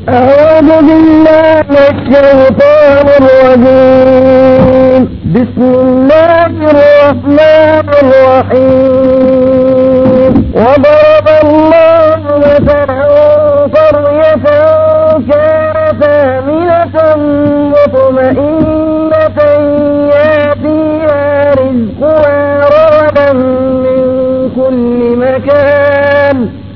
أعوذ بالله الشيطان الرجيم بسم الله الرحمن الرحيم وضرب الله مثلا قرية كانت آمنة مطمئنة يأتيها رزقها رغدا من كل مكان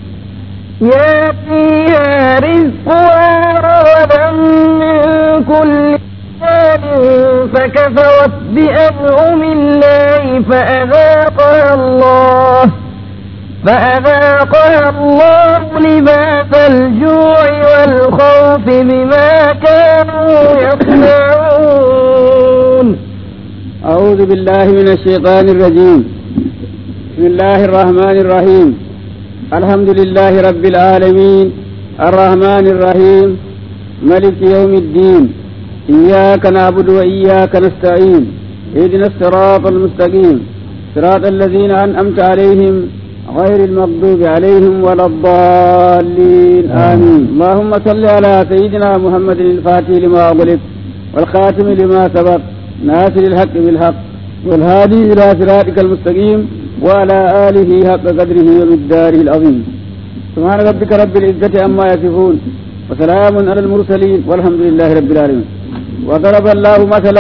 يأتيها رزقها رغدا من كل مكان فكفرت بأنعم الله فأذاقها الله فأذاقها الله لباس الجوع والخوف بما كانوا يصنعون أعوذ بالله من الشيطان الرجيم بسم الله الرحمن الرحيم الحمد لله رب العالمين الرحمن الرحيم ملك يوم الدين إياك نعبد وإياك نستعين اهدنا الصراط المستقيم صراط الذين أنعمت عليهم غير المغضوب عليهم ولا الضالين آمين اللهم صل على سيدنا محمد الفاتح لما أغلق والخاتم لما سبق ناصر الحق بالحق والهادي إلى صراطك المستقيم وعلى آله حق قدره ومقداره العظيم سبحان ربك رب العزة عما يصفون وسلام على المرسلين والحمد لله رب العالمين وضرب الله مثلا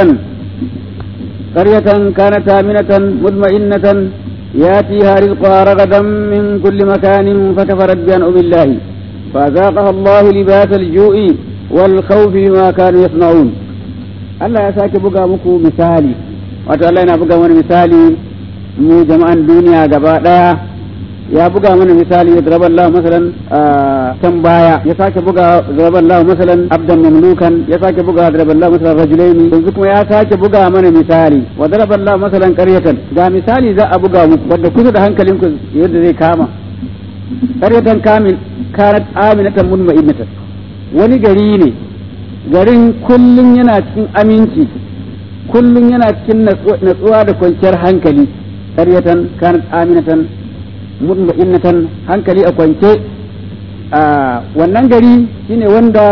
قرية كانت آمنة مطمئنة ياتيها رزقها رغدا من كل مكان فكفرت بأنعم الله فأذاقها الله لباس الجوع والخوف بما كانوا يصنعون Allah ya sake buga muku misali wato Allah yana buga mana misali mu jama'an duniya gaba daya ya buga mana misali ya zarabar Allah masalan can baya ya sake buga zarabar Allah masalan abdan mamlukan ya sake buga zarabar Allah masalan rajulaini yanzu kuma ya sake buga mana misali wa zarabar Allah masalan qaryatan ga misali za a buga muku wanda kusa da hankalinku yadda zai kama qaryatan kamil kanat aminatan mutma'innatan wani gari ne garin kullum yana cikin aminci kullum yana cikin natsuwa da kwanciyar hankali karyatan kanat aminatan mutma'innatan hankali a kwance a wannan gari shine wanda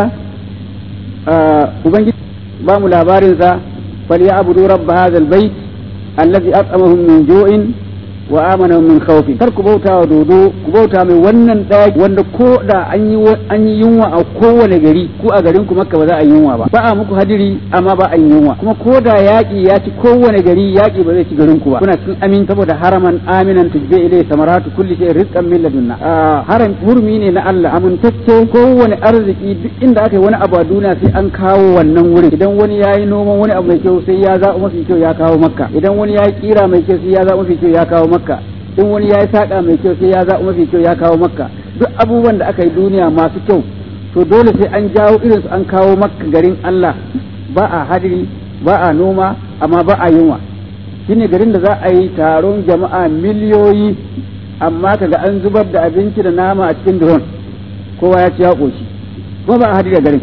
ubangiji ba mu labarinsa fal ya abudu rabba hadhal bait allazi at'amahum min ju'in wa amana min khawfi kar ku bauta wa dodo ku bauta mai wannan daki wanda ko da an yi an yi yunwa a kowane gari ku a garin ku makka ba za a yi yunwa ba ba a muku hadiri amma ba a yi yunwa kuma ko da yaki ya ci kowane gari yaki ba zai ci garin ku ba kuna cikin amin saboda haraman aminan tujbe ilai samaratu kulli shay rizqan min ladunna haram hurmi ne na Allah amintacce kowane arziki duk inda aka yi wani abu a duniya sai an kawo wannan wurin idan wani yayi noman wani abu mai kyau sai ya zaɓi mafi kyau ya kawo makka idan wani yayi kira mai kyau sai ya zaɓi mafi kyau ya kawo makka in wani ya yi saƙa mai kyau sai ya zaɓi mafi kyau ya kawo makka duk abubuwan da aka yi duniya masu kyau to dole sai an jawo irin su an kawo makka garin Allah ba a hadiri ba a noma amma ba a yunwa shine garin da za a yi taron jama'a miliyoyi amma kaga an zubar da abinci da nama a cikin drone kowa ya ci ya ƙoshi kuma ba a hadiri a garin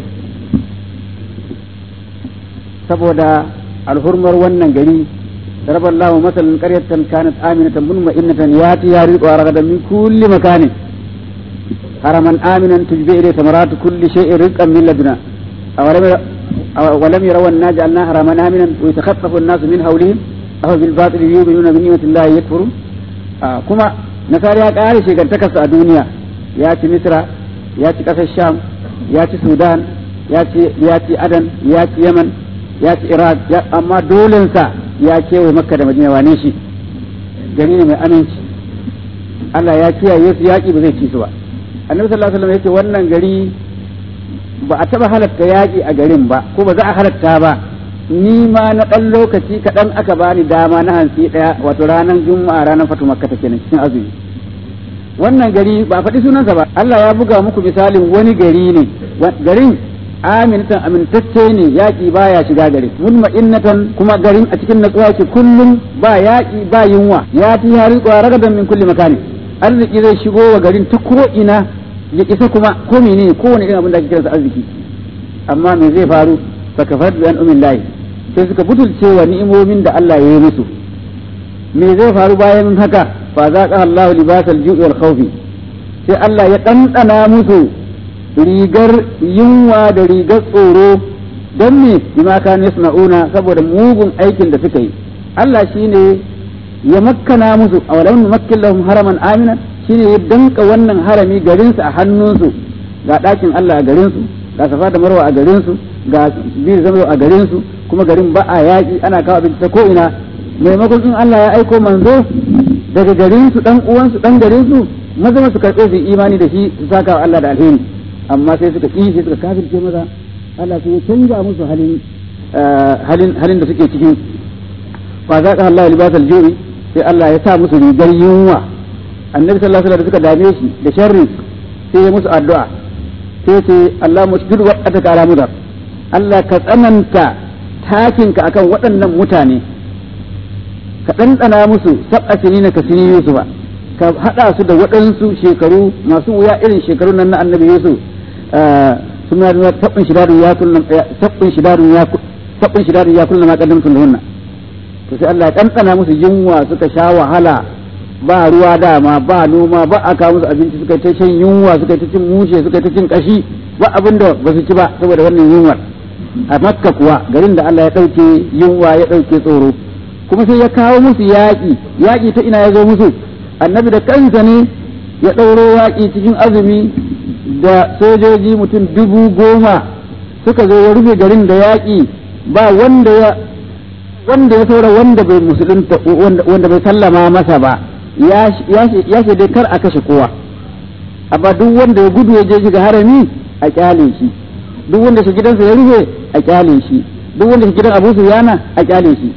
saboda alhurmar wannan gari ضرب الله مثلا قرية كانت آمنة مطمئنة ياتيها رزقها رغدا من كل مكان حرما آمنا تجبي إليه ثمرات كل شيء رزقا من لدنا أولم ولم يروا أنا جعلنا حرما آمنا ويتخطف الناس من حولهم أو بالباطل يؤمنون بنعمة الله يكفرون آه كما نصارى قال شيء كان تكس الدنيا ياتي مصر ياتي كاس الشام ياتي السودان ياتي ياتي عدن ياتي يمن ياتي إيران أما دولنسا ya kewaye makka da madina wane shi gari ne mai aminci Allah ya kiyaye su yaƙi ba zai ci su ba annabi sallallahu alaihi wasallam yace wannan gari ba a taba halatta yaƙi a garin ba ko ba za a halatta ba ni ma na ɗan lokaci kaɗan aka bani dama na hantsi ɗaya wato ranar juma'a ranar fatu makka ta kenan cikin azumi wannan gari ba a faɗi sunansa ba Allah ya buga muku misalin wani gari ne garin aminatan amintacce ne yaƙi baya shiga gari mutma'innatan kuma garin a cikin natsuwa ke kullum ba yaƙi ba yunwa ya ti ya riƙo ragadan min kulli makani arziki zai shigo wa garin ta ko ina ya isa kuma ko menene ko wani irin abin da ake kiransa arziki amma me zai faru fa kafar bi an umin lahi sai suka butulce wa ni'imomin da Allah ya yi musu me zai faru bayan haka fa zaqa Allah libasal ju'i wal khawfi sai Allah ya ɗanɗana musu rigar yunwa da rigar tsoro don me bima kanu yasna'una saboda mugun aikin da suka yi Allah shine ya makkana musu a walau numakkin lahum haraman amina shine ya danka wannan harami garinsu a hannunsu ga ɗakin Allah a garinsu ga safa da marwa a garinsu ga bir zama a garinsu kuma garin ba a yaƙi ana kawo abinci ta ko'ina maimakon in Allah ya aiko manzo daga garinsu dan uwansu dan garinsu maza su karɓe su imani da shi su saka wa Allah da alheri amma sai suka ƙi sai suka kafirce maza Allah sai ya canja musu halin halin halin da suke ciki fa za ka Allah libasal ju'i sai Allah ya sa musu rigar yunwa annabi sallallahu alaihi wasallam da suka dame shi da sharri sai ya musu addu'a sai ce Allah musjid wa ataka ala mudar Allah ka tsananta takinka akan waɗannan mutane ka ɗanɗana musu sab'a sinina ka sini Yusuf ka haɗa su da waɗansu shekaru masu wuya irin shekarun nan na annabi Yusuf suna da tabbin shidarun ya kullum tabbin shidarun ya tabbin shidarun ya kullum ma kaddamtu lahunna to sai Allah ya ɗanɗana musu yunwa suka sha wahala ba ruwa dama ba noma ba a kawo musu abinci suka ta shan yunwa suka ta cin mushe suka ta cin kashi ba abin da ba su ci ba saboda wannan yunwar a makka kuwa garin da Allah ya ɗauke yunwa ya ɗauke tsoro kuma sai ya kawo musu yaƙi yaƙi ta ina ya zo musu annabi da kansa ne ya ɗauro yaƙi cikin azumi da sojoji mutum dubu goma suka zo ya rufe garin da yaƙi ba wanda ya wanda ya saura wanda bai musulunta wanda bai sallama masa ba ya ce dai kar a kashe kowa amma duk wanda ya gudu ya je shiga harami a kyale shi duk wanda shi gidansa ya rufe a kyale shi duk wanda shi gidan abu yana a kyale shi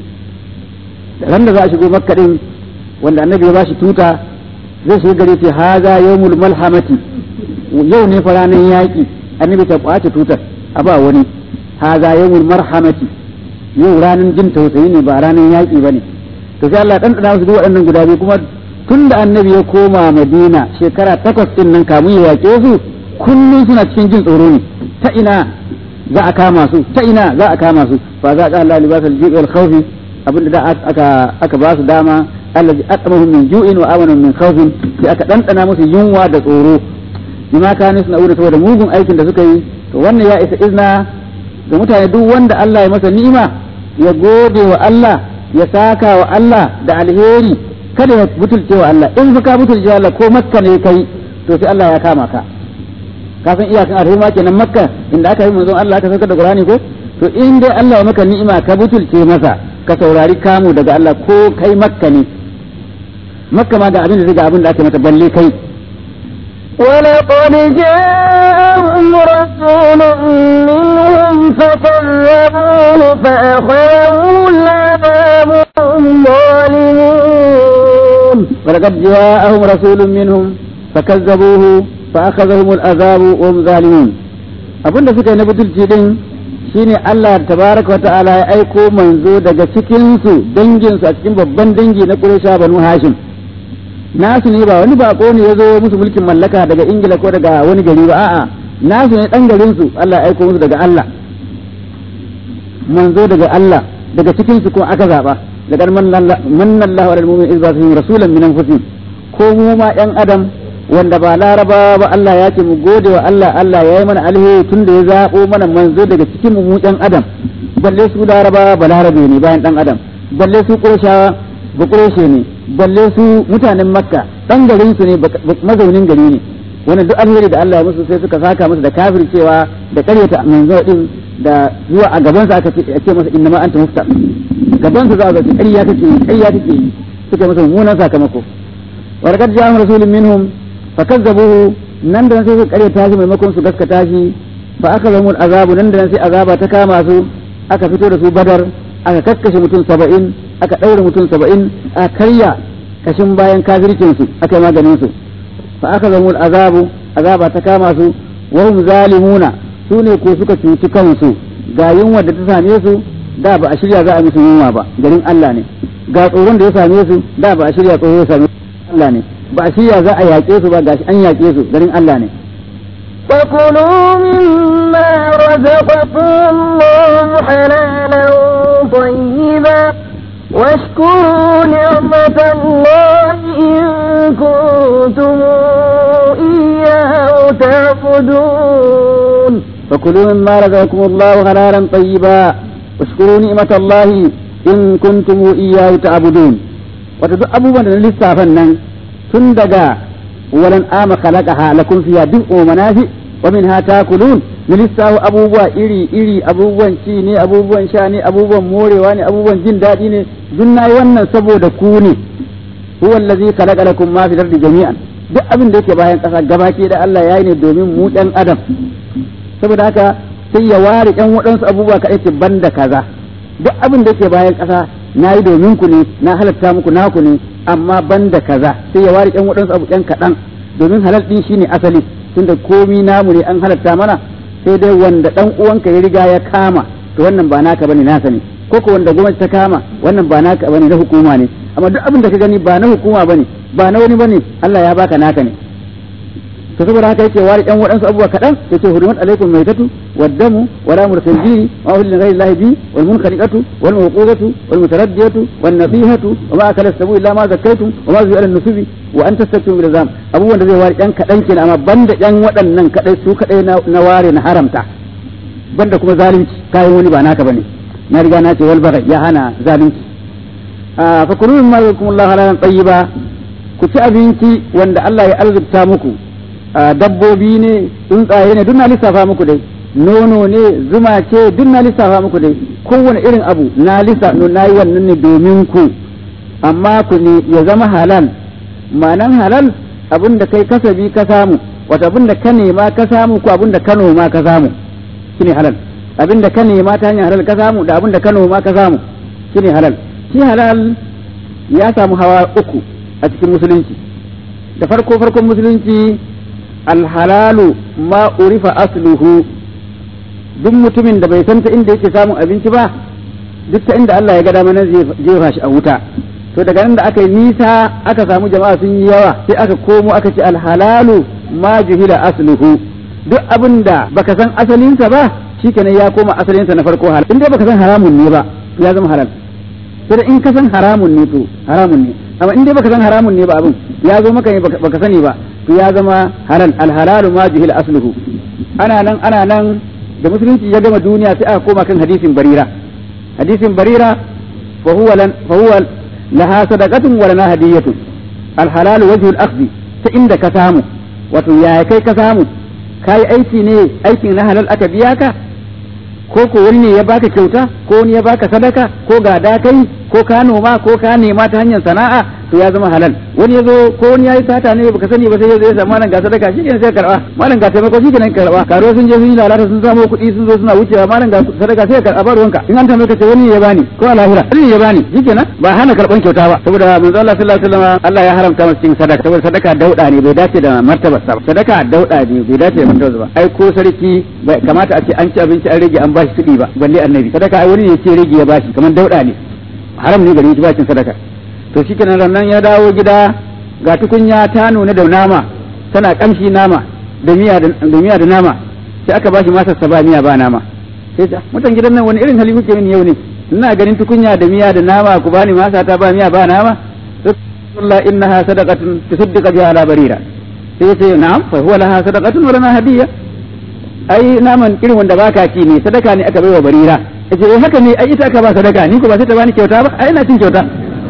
ran da za a shigo makka din wanda annabi ya bashi tuta zai shiga gare ce haza yawmul malhamati yau ne fa ranar yaƙi annabi ta kwace tutar a ba wani haza yawmul marhamati yau ranar jin tausayi ne ba ranar yaƙi ba ne to sai Allah dan dana su duk waɗannan guda biyu kuma tun da annabi ya koma Madina shekara takwas din nan kamun ya yaƙe su kullum suna cikin jin tsoro ne ta ina za a kama su ta ina za a kama su fa za ka Allah libasal ju'i wal khawfi abinda da aka aka ba su dama allazi at'amahum min ju'in wa amanahum min khawfin sai aka dandana musu yunwa da tsoro bima kanu suna ura saboda mugun aikin da suka yi to wannan ya isa izna ga mutane duk wanda Allah ya masa ni'ima ya gode wa Allah ya saka wa Allah da alheri kada ya butulce wa Allah in fa ka butulce Allah ko makka ne kai to sai Allah ya kama ka ka san iyakan alheri ma kenan makka inda aka yi manzon Allah aka saukar da Qur'ani ko to in dai Allah ya maka ni'ima ka butulce masa ka saurari kamu daga Allah ko kai makka ne makka ma ga abin da ga abin da aka mata balle kai ولقد جاءهم رسول منهم فكذبوه فأخذهم العذاب وهم ظالمون ولقد جاءهم رسول منهم فكذبوه فأخذهم العذاب وهم ظالمون abin da suka yi na butulci din shine Allah tabaraka wa ta'ala ya aiko manzo daga cikin su dangin su a cikin babban dangi na Quraysh banu Hashim nasu ne ba wani bako ne ya zo musu mulkin mallaka daga Ingila ko daga wani gari ba a'a nasu ne dan garin su Allah ya aiko musu daga Allah manzo daga Allah daga cikin su ko aka zaba daga manna Allahu alal mu'minin iz ba'athahum rasulan min anfusihim ko mu ma yan adam wanda ba laraba ba Allah ya ce mu gode wa Allah Allah ya yi mana alheri tun da ya zaɓo mana manzo daga cikin mu ɗan adam balle su laraba ba larabe ne bayan ɗan adam balle su ƙurshawa ba ƙurshe ne balle su mutanen makka ɗan garin su ne mazaunin gari ne wannan duk alheri da Allah ya musu sai suka saka musu da kafir cewa da ƙaryata manzo din da zuwa a gabansa aka ce masa inna ma anta mufta gabansa za a ga ƙarya kake ƙarya kake suka masa mummunan sakamako wa laqad ja'ahum rasulun minhum fakazzabuhu nan da nan sai suka kare tashi maimakon su gaskata shi fa aka zama azabu nan da nan sai azaba ta kama su aka fito da su badar aka kakkashe mutum saba'in aka ɗaure mutum saba'in aka karya kashin bayan kafircin su aka yi maganin su fa aka zama azabu azaba ta kama su wa hum zalimuna su ne ko suka cuci kansu ga yunwa da ta same su da ba a shirya za a musu yunwa ba garin Allah ne ga tsoron da ya same su da ba a shirya tsoro ya same Allah ne ba a shirya za a yaƙe su ba gashi an yaƙe su garin Allah ne. فكلوا مما رزقكم الله حلالا طيبا واشكروا نعمة الله إن كنتم إياه تعبدون فكلوا مما رزقكم الله حلالا طيبا واشكروا نعمة الله إن كنتم إياه تعبدون وتدعو أبو بن لسه nan tun daga walan ama khalaqaha lakum fiha duk'u manafi wa minha takulun na lissafa abubuwa iri iri abubuwan ci ne abubuwan sha ne abubuwan morewa ne abubuwan jin daɗi ne duk nayi wannan saboda ku ne huwa allazi khalaqa lakum ma fil ardi jami'an duk abin da yake bayan ƙasa gabaki da Allah yayi ne domin mu ɗan adam saboda haka sai ya ware ɗan waɗansu abubuwa kaɗai ce banda kaza duk abin da yake bayan ƙasa na yi domin ku ne na halatta muku naku ne amma banda kaza sai ya ware ɗan waɗansu abu ɗan kaɗan domin halal ɗin shine asali tunda komi namu ne an halatta mana sai dai wanda ɗan uwanka ya riga ya kama to wannan ba naka bane nasa ne ko ko wanda gwamnati ta kama wannan ba naka bane na hukuma ne amma duk abin da ka gani ba na hukuma bane ba na wani bane Allah ya baka naka ne to saboda haka yake wari ɗan waɗansu abubuwa kaɗan yace hurumat alaikum maitatu waddamu wala mursalji wa ahli ghayri llahi bi wal munkhaliqatu wal mawqudatu wal mutaraddiyatu wan nasihatu wa ma akala sabu illa ma zakkaytum wa ma zu'ala nusubi wa an tastakbiru bil zam abubuwan da zai wari ɗan kaɗan kenan amma banda ɗan waɗannan kaɗai su kaɗai na ware na haramta banda kuma zalunci kayan wani ba naka bane na riga na ce wal bagai ya hana zalunci fa kulu mimma yakumullahu halalan tayyiba ku ci abinci wanda Allah ya arzikta muku dabbobi ne tsuntsaye ne duk na lissafa muku dai nono ne zuma ce duk na lissafa muku dai kowane irin abu na lissa na yi wannan ne domin ku amma ku ne ya zama halal ma'anan halal abin da kai kasabi ka samu wata abin da ka nema ka samu ko abin da ka noma ka samu shine halal abin da ka nema ta hanyar halal ka samu da abin da ka noma ka samu shine halal shi halal ya samu hawa uku a cikin musulunci da farko farkon musulunci alhalalu ma urifa asluhu duk mutumin da bai san ta inda yake samun abinci ba duk ta inda Allah ya ga dama zai jefa shi a wuta to daga nan da aka yi nisa aka samu jama'a sun yi yawa sai aka komo aka ce alhalalu ma juhila asluhu duk abin da baka san asalinsa ba shikenan ya koma asalinsa na farko halal in dai baka san haramun ne ba ya zama halal sai in ka san haramun ne to haramun ne amma in dai baka san haramun ne ba abin ya zo maka ne baka sani ba to ya zama halal alhalalu ma juhila asluhu ana nan ana nan da musulunci ya gama duniya sai aka koma kan hadisin barira hadisin barira fa huwa lan fa huwa laha sadaqatun wa lana hadiyatun alhalalu wajhu al-akhdhi ta inda ka samu wato yaya kai ka samu kai aiki ne aikin na halal aka biya ka ko ko wani ne ya baka kyauta ko wani ya baka sadaka ko gada kai ko ka noma ko ka nema ta hanyar sana'a to ya zama halal wani ya zo ko wani ya yi sata ne baka sani ba sai ya zo ya samu malam ga sadaka shi kenan sai karba malam ga taimako shi kenan karba karo sun je sun yi lalata sun samu kuɗi sun zo suna wucewa malam ga sadaka sai karba ba ruwanka in an tambaye ka ce wani ya bani ko a lahira wani ya bani shi kenan ba hana karban kyauta ba saboda manzo Allah sallallahu alaihi wasallam Allah ya haramta masa cikin sadaka saboda sadaka dauda ne bai dace da martabar sa sadaka dauda ne bai dace da martabar ba ai ko sarki bai kamata a ce an ci abinci an rage an bashi kuɗi ba balle annabi sadaka ai wani ne ya ce rage ya bashi kamar dauda ne haram ne gare shi bakin sadaka to shi kenan nan ya dawo gida ga tukunya ta nuna da nama tana kamshi nama da miya da miya da nama sai aka bashi masarsa ba miya ba nama sai ta mutan gidan nan wani irin hali kuke mini yau ne ina ganin tukunya da miya da nama ku bani masa ta ba miya ba nama Allah innaha sadaqatun tusaddiqa biha ala barira sai yace na'am fa huwa laha sadaqatun wa lana hadiyya ai naman irin wanda baka ci ne sadaka ne aka baiwa barira yace eh haka ne ai ita aka ba sadaka ni ko ba sai ta bani kyauta ba ai ina cin kyauta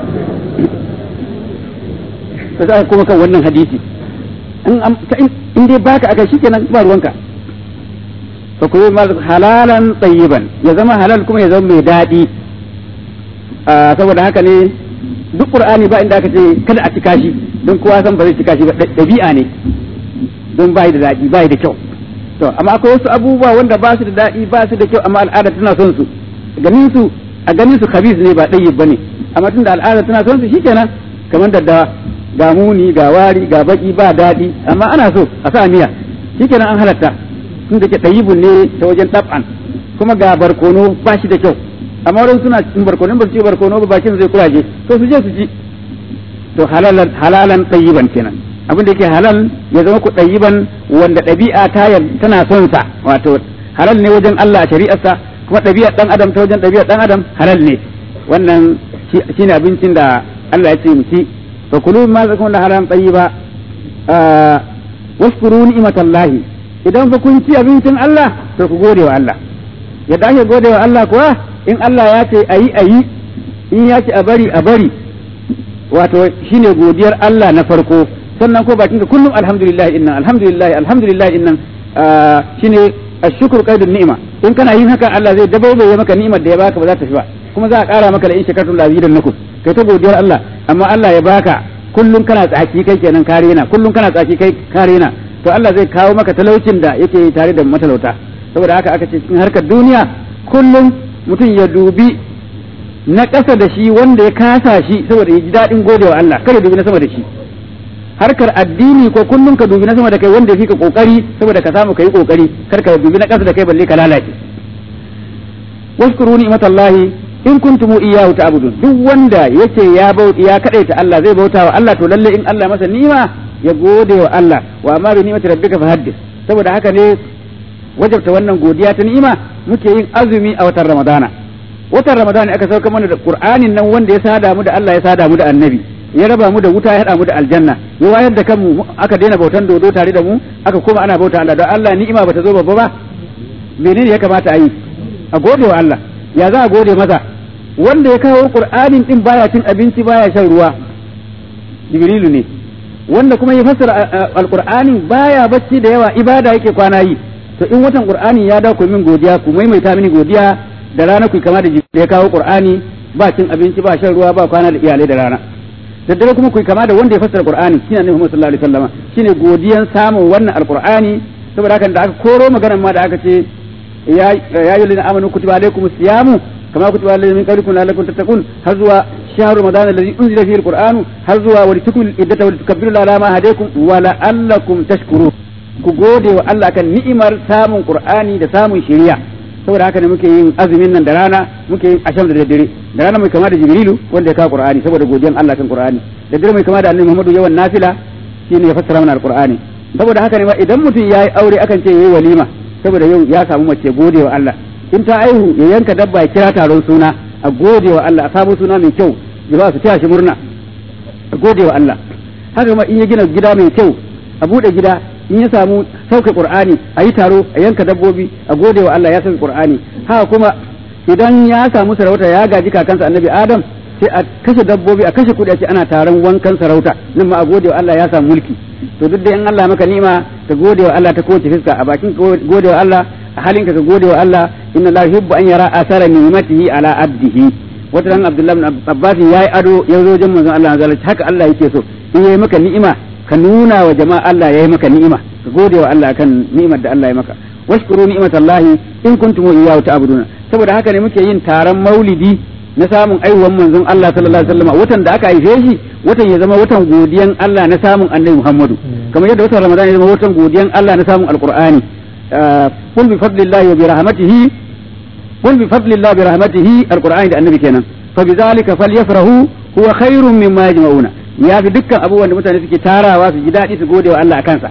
to za kuma kan wannan hadisi in dai baka aka shikenan ba ruwanka fa kuma ma halalan tayyiban ya zama halal kuma ya zama mai daɗi saboda haka ne duk qur'ani ba inda aka ce kada a cika shi don kowa san ba zai cika shi ba dabi'a ne don bai da daɗi bai da kyau to amma akwai wasu abubuwa wanda ba su da daɗi ba su da kyau amma al'ada tana son su ganin su a ganin su khabis ne ba ɗayyib bane amma tunda al'ada tana son su shikenan kamar daddawa ga muni ga wari ga baki ba daɗi amma ana so a sa miya shikenan an halatta tun da ke ɗayibun ne ta wajen ɗab'an kuma ga barkono ba shi da kyau amma wurin suna cikin barkono ba su ci barkono ba bakin zai kuraje to su je su ci to halalan halalan ɗayiban kenan abin da yake halal ya zama ku ɗayiban wanda ɗabi'a ta tana son sa wato halal ne wajen Allah a shari'arsa kuma ɗabi'ar ɗan adam ta wajen ɗabi'ar ɗan adam halal ne wannan shine abincin da Allah ya ce mu ci فكلوا مما زكون حرام طيبا آه واشكروا نعمة الله idan fa kun ci abincin Allah to ku gode wa Allah yadda ake gode wa Allah kuwa in Allah ya ce ayi ayi in ya ce a bari a bari wato shine godiyar Allah na farko sannan ko bakin ka kullum alhamdulillah innan alhamdulillah alhamdulillah innan shine ashkuru qaidun ni'ima in kana yin haka Allah zai dabaibaye maka ni'imar da ya baka ba za ta fi ba kuma za a ƙara maka da in shakartum la nakum kai ta godiyar Allah amma Allah ya baka kullum kana tsaki kai kenan kare na kullum kana tsaki kai kare na to Allah zai kawo maka talaucin da yake tare da matalauta saboda haka aka ce cikin harkar duniya kullum mutum ya dubi na ƙasa da shi wanda ya kasa shi saboda ya ji daɗin godewa Allah kada dubi na sama da shi harkar addini ko kullum ka dubi na sama da kai wanda ya fi ka kokari saboda ka samu kai kokari kar ka dubi na ƙasa da kai balle ka lalace washkuru ni'matallahi in kuntum iyyahu ta'budun duk wanda yace ya bauta ya kadaita Allah zai bauta wa Allah to lalle in Allah masa ni'ima ya gode wa Allah wa amma bi ni'mati rabbika fahaddith saboda haka ne wajabta wannan godiya ta ni'ima muke yin azumi a watan Ramadana watan Ramadana aka sauka mana da Qur'anin nan wanda ya sada mu da Allah ya sada mu da Annabi ya raba mu da wuta ya hada mu da aljanna ya wayar da kanmu aka daina bautan dodo tare da mu aka koma ana bauta Allah don Allah ni'ima bata zo babba ba menene ya kamata a yi a gode wa Allah ya za a gode masa wanda ya kawo Qur'anin din baya cin abinci baya shan ruwa Jibrilu ne wanda kuma ya fassara alqur'anin baya bacci da yawa ibada yake kwana yi to in watan qur'ani ya dawo ku min godiya ku maimaita mini godiya da rana ku kama da jibril ya kawo qur'ani ba cin abinci ba shan ruwa ba kwana da iyalai da rana da dare kuma ku kama da wanda ya fassara qur'ani shine annabi Muhammad sallallahu alaihi wasallam shine godiyan samun wannan alqur'ani saboda haka da aka koro maganar ma da aka ce ya ya ayyuhallazina amanu kutiba alaykumus siyamu kama kutiba alal min qablikum la'allakum tattaqun har zuwa shahru ramadan alladhi unzila fihi alqur'anu har zuwa wa litukmil iddata wa litukabbiru ala ma hadaykum wa la'allakum tashkurun ku gode wa Allah kan ni'imar samun qur'ani da samun shari'a saboda haka ne muke yin azumin nan da rana muke yin asham da daddare da rana mai kama da jibrilu wanda ya kawo qur'ani saboda godiyan Allah kan qur'ani da dare mai kama da annabi Muhammadu yawan nafila shine ya fassara mana alqur'ani saboda haka ne ma idan mutum yayi aure akan ce yayi walima saboda yau ya samu mace gode wa Allah in ta aihu ya yanka dabba ya kira taron suna a gode wa Allah a samu suna mai kyau jama'a su taya shi murna a gode wa Allah haka ma in ya gina gida mai kyau a bude gida in ya samu sauke qur'ani a yi taro a yanka dabbobi a gode wa Allah ya sauke qur'ani haka kuma idan ya samu sarauta ya gaji kakansa annabi adam sai a kashe dabbobi a kashe kudi a ce ana taron wankan sarauta nan ma a gode wa Allah ya samu mulki to duk da in Allah maka ni'ima ka gode wa Allah ta kowace fiska a bakin ka gode wa Allah a halinka ka gode wa Allah inna la yuhibbu an yara asara ni'matihi ala abdihi wata ran Abdullahi ibn Abbas yayi ado ya zo wajen manzon Allah azza haka Allah yake so in yayi maka ni'ima ka nuna wa jama'a Allah yayi maka ni'ima ka gode wa Allah kan ni'imar da Allah ya maka washkuru ni'matallahi in kuntum iyyahu ta'buduna saboda haka ne muke yin taron maulidi na samun aiwan manzon Allah sallallahu alaihi wasallam watan da aka haife shi watan ya zama watan godiyan Allah na samun annabi Muhammadu kamar yadda watan Ramadan ya zama watan godiyan Allah na samun alqur'ani qul bi fadlillahi wa bi rahmatihi qul bi fadlillahi bi rahmatihi alqur'ani da annabi kenan fa bi zalika falyafrahu huwa khairun mimma yajma'una ya fi dukkan abubuwan da mutane suke tarawa su ji daɗi su gode wa Allah a kansa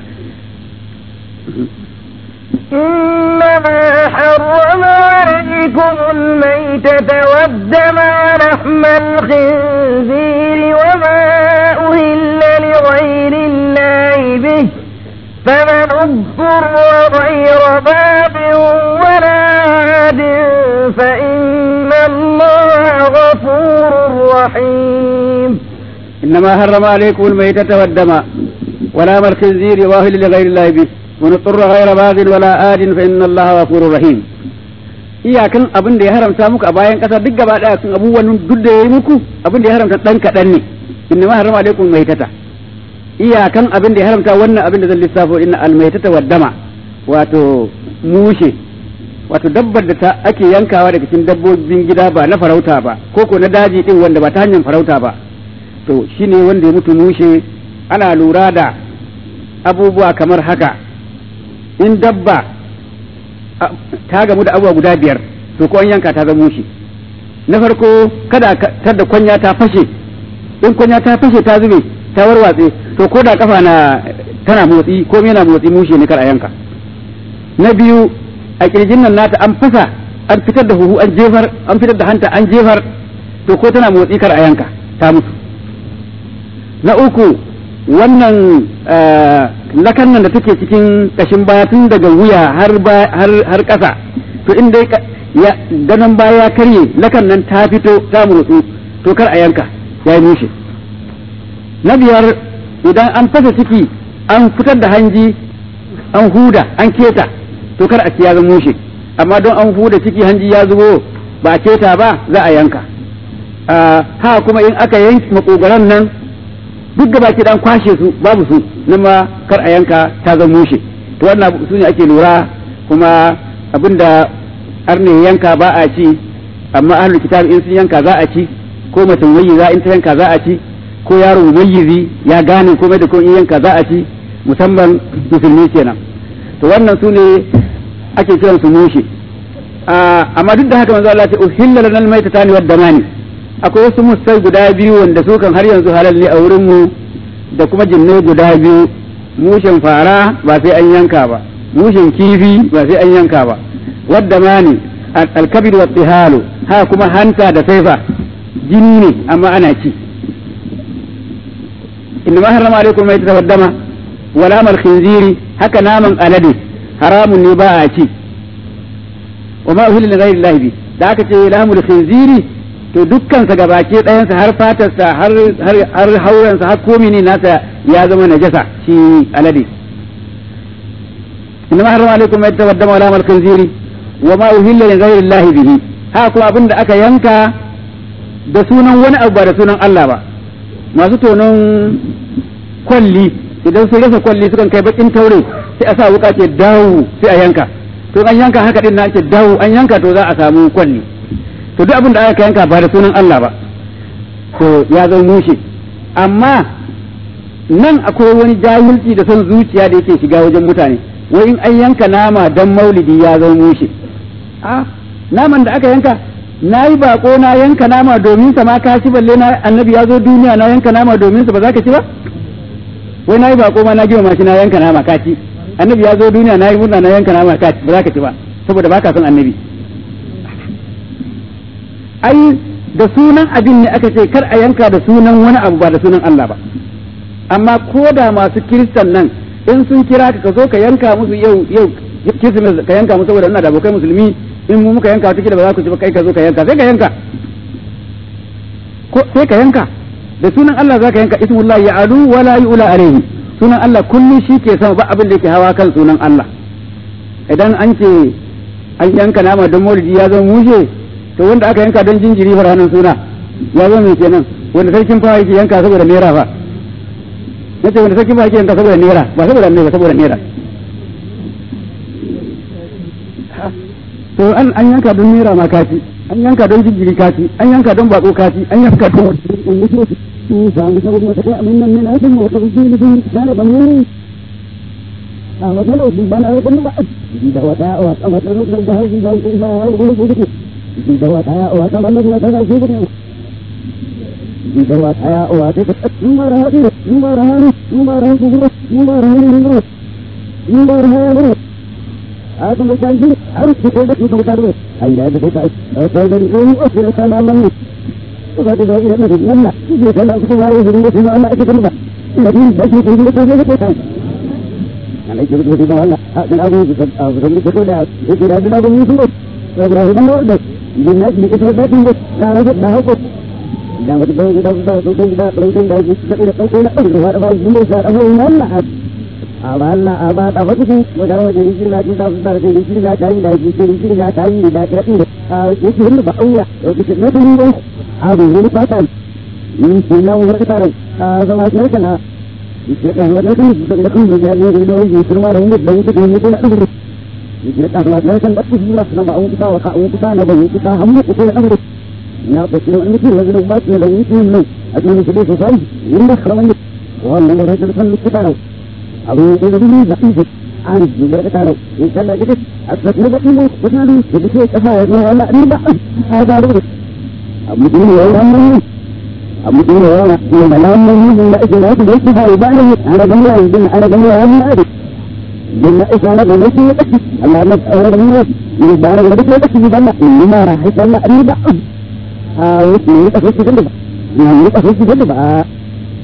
إنما حرم عليكم الميتة والدم ولحم الخنزير وما أهل لغير الله به فمن اضطر غير باب ولا عاد فإن الله غفور رحيم إنما حرم عليكم الميتة والدم ولا الخنزير واهل لغير الله به من اضطر غير باغ ولا آد فإن الله غفور رحيم iyakan abin da ya haramta muku a bayan kasa duk gaba daya sun abubuwan duk da yayi muku abin da ya haramta dan kadan ne inna ma harama alaikum maitata iyakan abin da ya haramta wannan abin da zan lissafo inna almaitata waddama wato mushe wato dabbar da ta ake yankawa daga cikin dabbobin gida ba na farauta ba ko ko na daji din wanda ba ta hanyar farauta ba to shine wanda ya mutu mushe ana lura da abubuwa kamar haka in dabba ta gamu da abubuwa guda biyar to ko an yanka ta zama mushe na farko kada ta da kwanya ta fashe in kwanya ta fashe ta zube ta warwatse to ko da kafa na tana motsi ko yana motsi mushe ne kar a yanka na biyu a kirjin nan nata an fasa an fitar da huhu an jefar an fitar da hanta an jefar to ko tana motsi kar a yanka ta mutu na uku wannan lakan nan da take cikin kashin baya tun daga wuya har har ƙasa to in dai ya ganin baya ya karye lakan nan ta fito ta motsu to kar a yanka ya yi mushe na biyar idan an fasa ciki an fitar da hanji an huda an keta to kar a ci ya zama mushe amma don an huda ciki hanji ya zubo ba a keta ba za a yanka ha kuma in aka yanki makogaran nan duk gaba ki dan kwashe su babu su nan ma kar a yanka ta zama mushe to wannan su ne ake lura kuma abinda arne yanka ba a ci amma ahlul kitab in sun yanka za a ci ko mutum mayyiza in ta yanka za a ci ko yaro mayyizi ya gane komai da ko in yanka za a ci musamman musulmi kenan to wannan su ne ake kiran su mushe amma duk da haka manzo Allah ya ce uhilla lana almaytatani wad damani akwai wasu musai guda biyu wanda su kan har yanzu halal ne a wurin mu da kuma jinnai guda biyu mushen fara ba sai an yanka ba mushen kifi ba sai an yanka ba wad damani alkabid wa tihalu ha kuma hanta da saifa jini ne amma ana ci inna ma harrama alaikum maytata wad dama wala mal khinziri haka naman alade haramun ne ba a ci wa ma uhilla li ghayri llahi bi da aka ce lahmul khinziri to dukkan sa gabake ɗayan sa har fatar sa har har har hauren sa har komai ne nasa ya zama najasa shi alade inna ma harrama alaikum maytata wad dama wala mal khinziri wa ma uhilla li ghayri llahi bihi ha kuma abinda aka yanka da sunan wani abu ba da sunan Allah ba masu tonon kwalli idan sun rasa kwalli sukan kai bakin taure sai a sa wuka ce dawo sai a yanka to an yanka haka din na ce dawo an yanka to za a samu kwalli to duk abin da aka yanka ba da sunan Allah ba to ya zama mushe amma nan akwai wani jahilci da son zuciya da yake shiga wajen mutane wai in an yanka nama dan maulidi ya zama mushe a naman da aka yanka na yi bako na yanka nama domin sa ma ka ci balle na annabi ya zo duniya na yanka nama domin sa ba za ka ci ba wai na yi bako ma na gima shi na yanka nama ka ci annabi ya zo duniya na yi murna na yanka nama ka ci ba za ka ci ba saboda baka son annabi ai da sunan abin ne aka ce kar a yanka da sunan wani abu ba da sunan Allah ba amma ko da masu kiristan nan in sun kira ka ka zo ka yanka musu yau yau kirsimes ka yanka musu saboda ina da abokai musulmi in mu muka yanka wata ba za ku ci ba kai ka zo ka yanka sai ka yanka ko sai ka yanka da sunan Allah za ka yanka ismullahi ya adu wala yu'la alayhi sunan Allah kullum shi ke sama ba abin da yake hawa kan sunan Allah idan an ce an yanka nama don maulidi ya zama mushe to wanda aka yanka don jinjiri fa ranar suna ya zama mai kenan wanda sarkin fa yake yanka saboda naira fa nace wanda sarkin fa yake yanka saboda naira ba saboda naira saboda naira to an an yanka don naira ma kaci an yanka don jinjiri kaci an yanka don bako kaci an yanka don Aku berjanji harus dikodok untuk taruh. Ayah itu kita. Aku dari ini aku sama mami. Sudah tidak ada lagi mana. Dia kalau aku lari dari semua anak itu kan. Jadi bagi itu itu itu itu. Kalau itu itu itu mana? Aku aku aku aku itu dah. Itu tidak ada lagi itu. Kalau itu ada. Dia di itu ada itu. Kalau itu dah aku. Dan waktu itu kita kita kita kita kita kita kita kita kita kita ada ini saya aku mana. awalla aba ta wata shi wata wata yi shirya ji ta ta ta yi shirya ta yi da yi shirya shirya ta yi da ta yi a yi shirya ba auya da ke na tuni ne a bi wani fatan yi shi na wani tare a zama shi kana yi shi kan wata tuni da da kun da ya yi da yi shirma da wani da yi da yi da yi yi shi kan wata kan da ku shirya na ba an kuta wa ka an kuta na ba yi kuta hamma ku da amru na ba shi wani ki wani ba shi da yi shi ne a cikin shi da sai yin da karamin wannan da rajul kan kuta أبو إبراهيم بقيه عن الجبرة قالوا إن كان جدت أثبت نبأ وقالوا جدت أفايد ولا نبأ هذا رغب أبو دين ولا أمره أبو دين ولا يوم لا أمره من إجراءات بيتها وبعده على جميع الدين على جميع الناس بما إسانا بمسي يتكي الله مسأل رميه من البارة ودك يتكي بنا إنما راح يسأل نبأ آه واسمه يتكي جدب يعني يتكي جدب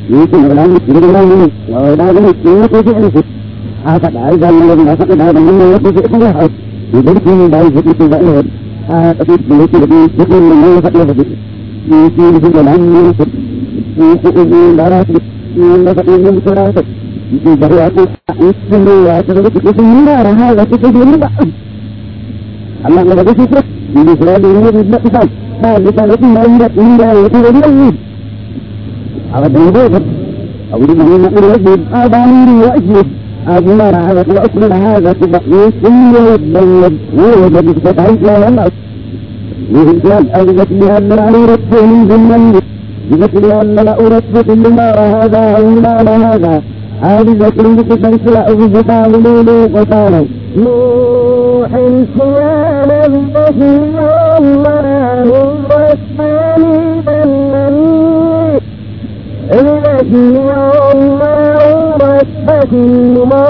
يمكن ولا يمكن ولا يمكن ولا يمكن يمكن يمكن هذا أيضا من الذين فقد هذا من يمكن يمكن يحب يمكن من بعض يمكن بعض هذا في يمكن يمكن من يفقد يفقد يمكن يمكن ولا يمكن يمكن من دارات يمكن يفقد يمكن يفقد يمكن بريات يمكن يعتبر يمكن من دار هذا يمكن من دار الله ما بده يفرق من خلال يمكن يفقد هذا كان ما يمكن يمكن يمكن هذا موجود أو لما نقول وجد أباني وأجد أجمر على وأكمل هذا تبقيس كل يبين ووجد بفتحيث لا يمعس وهجال أجدت بأن لا أردت من ذنبي بذكر أن لا أردت كل ما هذا أو ما هذا هذه ذكر بكتنس لا أجد تعملون وقالوا نوح سوال البشر الله الرحمن بلني الذي الله ربك ما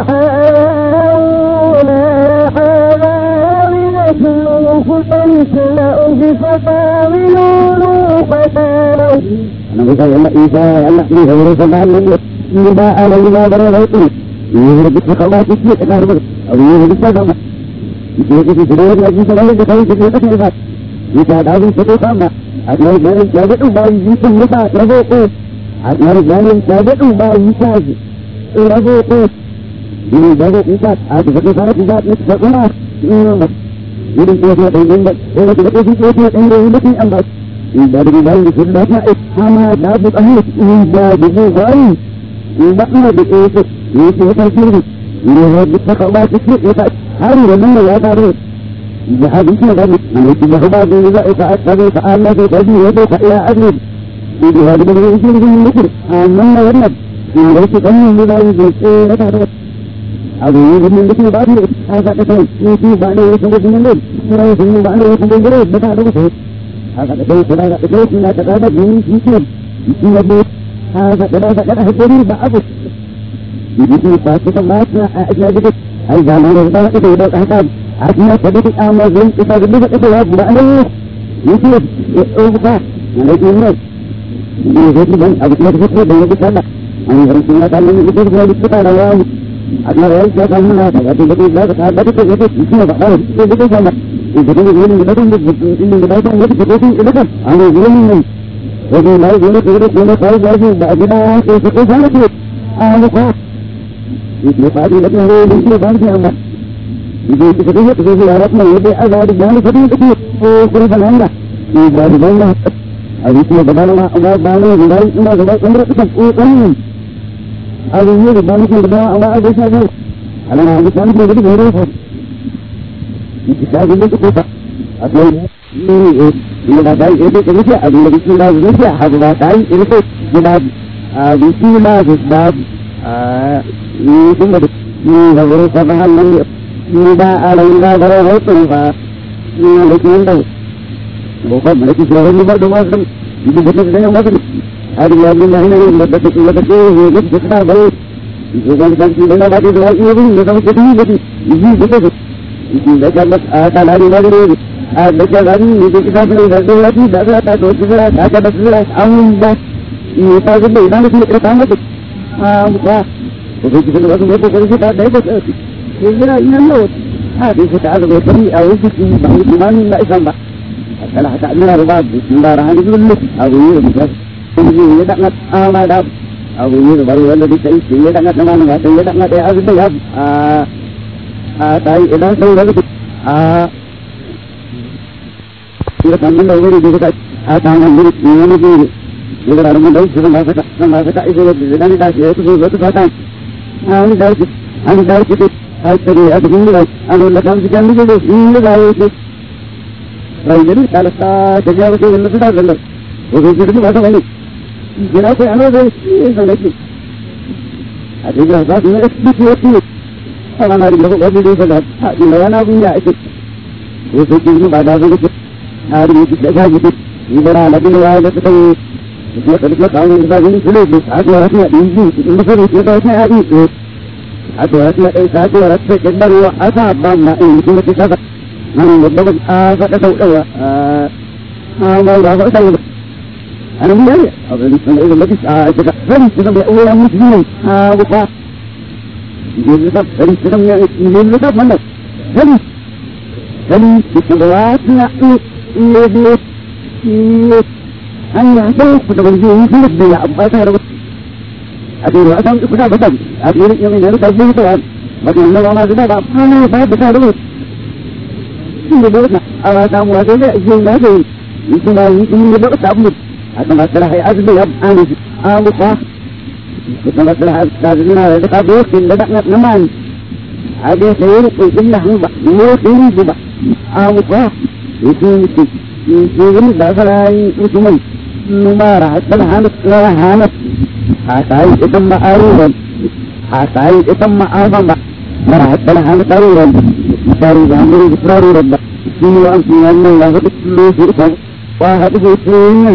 وحاونا حاونا فتنسل فتعملون فتالوا أنا بقول الله إيسا الله إيسا ورسل الله إذا أنا إذا برا غيطي يهرب بسخوات كثير أكار بك أو يهرب بسخوات يهرب بسخوات لكن سخوات بسخوات كثير أكار إذا دعوا سخوات أكبر جانب جابت أبا يجيكم نفا ربوكو أكبر جانب جابت أبا يجاز ربوكو ini baru empat, ada satu sahabat empat, ini satu mas, ini dua dua tahun empat, ini tiga tahun dua dua tahun empat ini empat, ini dari dari sebelumnya sama dapat ahli, ini dari dari, ini bakal di itu, ini kita sendiri, ini harus kita kalau kita kita hari ini ya tadi, jadi itu tadi, ini tidak hebat juga itu tadi Allah itu tadi itu saya ahli, ini hari ini ini ini ini, mana mana, ini kita ini dari itu tadi. ಅದು ಈಗ ಮುಂದಕ್ಕೆ ಬಾಡಿ ಹಾಗಾದ್ರೆ ಈ ಬಾಡಿ ಸಂಗತಿನಲ್ಲಿ ಹಿಂಗೆ ಬಾಡಿ ಸಂಗತಿಗಳು ಬೇಕಾಗುತ್ತೆ ಹಾಗಾದ್ರೆ ಕೊಡಾಗ ಇಲ್ಲ ತಗಾದ ಜೀವಿ ಸೀಸೆ ಇನ್ನು ಹಾಗಾದ್ರೆ ಹಾಗಾದ್ರೆ ಹಚ್ಚರಿ ಬಾಬು ಇದು ಪಾಸಿಕ ಮಾತ್ರ ಅಜ್ಞಾದಿಗೆ ಐದು ಜನ ಇದು ಇದು ಹಾಕ ಅಜ್ಞಾ ಸದಕ್ಕೆ ಆಮೇಲೆ ಇದು ಇದು ಇದು ಬಾಡಿ ಇದು ಹೋಗ್ತಾ ನನಗೆ ಇನ್ನು ಇದು ಹೇಳಿ ಬಂದು ಅದಕ್ಕೆ ಅದಕ್ಕೆ ಬಂದು ಕಲ್ಲ ಅವ್ನು ಹೇಳ್ತಿಲ್ಲ ಕಾಲ ಇದು ಹೇಳಿಸ್ತಾರಲ್ಲ ಅದನ್ನ ಹೇಳ್ತಾ ಕಣ್ಣ ಅದು ಬಗ್ಗೆ ಇಲ್ಲ ಅದಕ್ಕೆ ಇದು ಇನ್ನು ಬಹಳ ಇದು ಇದು ಇಲ್ಲ ಇದು ಇದು ಏನು ಇದು ಇದು ಇದು ಬೈತಾ ಇದೆ ಇದು ಇದು ಇದು ಅದು ಏನು ಇದು ನಾವು ಏನು ಇದು ಏನು ಕಾಲ್ ಮಾಡಿ ಅದನ್ನ ಇದು ಜಾಣಕ್ಕೆ ಅದು ಕೋ ಇದು ಪಾಡಿ ಇದು ಇದು ಇದು ಬಾಂಧಿ ಅಮ್ಮ ಇದು ಇದು ಇದು ಇದು ಇದು ಯಾರನ್ನ ಇದು ಅದು ಅದು ಜಾಣ ಸರಿ ಇದು ಇದು ಬಂದ ಈ ಬಾಡಿ ಬಂದ ಅದು ಇದು ಬದಲಾವಣೆ ಅದು ಬಾಣ ಇದು ಇದು ಅಂದ್ರೆ ಇದು ಅದು ಏನು ಬಂದು ಅವ ಅದಕ್ಕೆ ಅಲ್ಲ ಅದು ಬಂದು ಇದು ಬೇರೆ ಇದು ಸಾಗಿಲ್ಲ ಕೂತ ಅದು ಈ ಇಲ್ಲ ದಾಯಿ ಇದು ಕೆಲಸ ಅದು ಇಲ್ಲ ಕೆಲಸ ಅದು ದಾಯಿ ಇರುತ್ತೆ ಇಲ್ಲ ಆ ವಿಸಿಲ ಗಿದ್ದಾಬ್ ಆ ಈ ತುಂಬದು ಈ ಅವರು ಸಭಾನಲ್ಲಿ ಈಗ ಅಲ್ಲಿಂದ ಬರೋ ಹೋಯ್ತು ಈ ಲಕ್ಕಿಂದ ಒಬ್ಬ ಮಲಕಿ ಸೇವೆಯಲ್ಲಿ ಬರೋದು ಮಾತ್ರ ಇದು ಗೊತ್ತಿದೆ ಮಾತ್ರ ಅದು ಅಲ್ಲಿಂದ ಹೆಣ್ಣು ಮದ್ದಕ್ಕೆ ಇವತ್ತಕ್ಕೆ ಹೇಗೆ ಗೊತ್ತಾ ಬರೋ Bukan sanksi dengan bagi dua ini, bukan seperti ini. Ini betul. Ini baca ada lari lari. Ada baca lari, itu kita beli satu lagi, dah ada dua tiga, ada betul. Amin dah. Ini tak ada, dah kita kita tambah tu. Ah, bukan. Jadi kita lalu kita kerja kita dah betul. Kira ini lo. Ah, kita ada betul. Awak itu bangun mana nak sampai. Kalau tak ada rumah, sembarangan itu dulu. Awak ini bisa. Ini tak nak amal dah. abu yi da bari wanda duka yake ya dan na mana ga ya dan da ya azu ya a a tai idan sai da a ira kan da wuri da ka a ta nan da ni ne ne da ran da su ma ka ma ka ido da dan da ke su zo ta ta an da ki an da ki ai tare a cikin da an da kan su kan da su ne da yake rai da kala ta ta ga da da da da ko da da da da Kira ko ano da shi da nake. A cikin za su yi duk wata ne. Ana na da wani da da ta ina yana bin ya ake. Ko sai kin ba da zuwa. A ri ki da ga ki. Ni bara na bin ya da ta yi. Ko da ka kawo da ga ni kule da a ga rafiya din ji in ba sai ki da sai a yi. A ga rafiya dai sa ga rafiya da da ruwa a sa ba na in ki da ta. Nan da ba a ga da sauƙawa. A a ga da ga da أنا من أين أظن أن إذا ما تسعى فريق سنم أولا مسلمين ها وقع يجيب لطب فريق سنم يجيب لطب منك فريق فريق بسنوات نحن يجيب أن يعطوك فتبرجيه في الدنيا أبقى تهرب أدير أدم كنا بدم أدير يمين هذا تبيه طبعا بدل الله ما زنا بعض أنا بعد بتهرب ini bukan awal kamu ada ni izin lagi itu lagi ini bukan tabu atau masalah azmi ab anis abu sah itu masalah azmi ada tabu tidak nak naman ada saya itu jelah ni bah dia ini juga abu sah itu itu itu ini masalah itu cuma numara masalah hanus lah hanus asai itu ma'arun asai itu ma'arun مرحبا هذا ضرورا ضرورا أمر ضرورا في وأنت أن الله بكل شيء وهذه الدنيا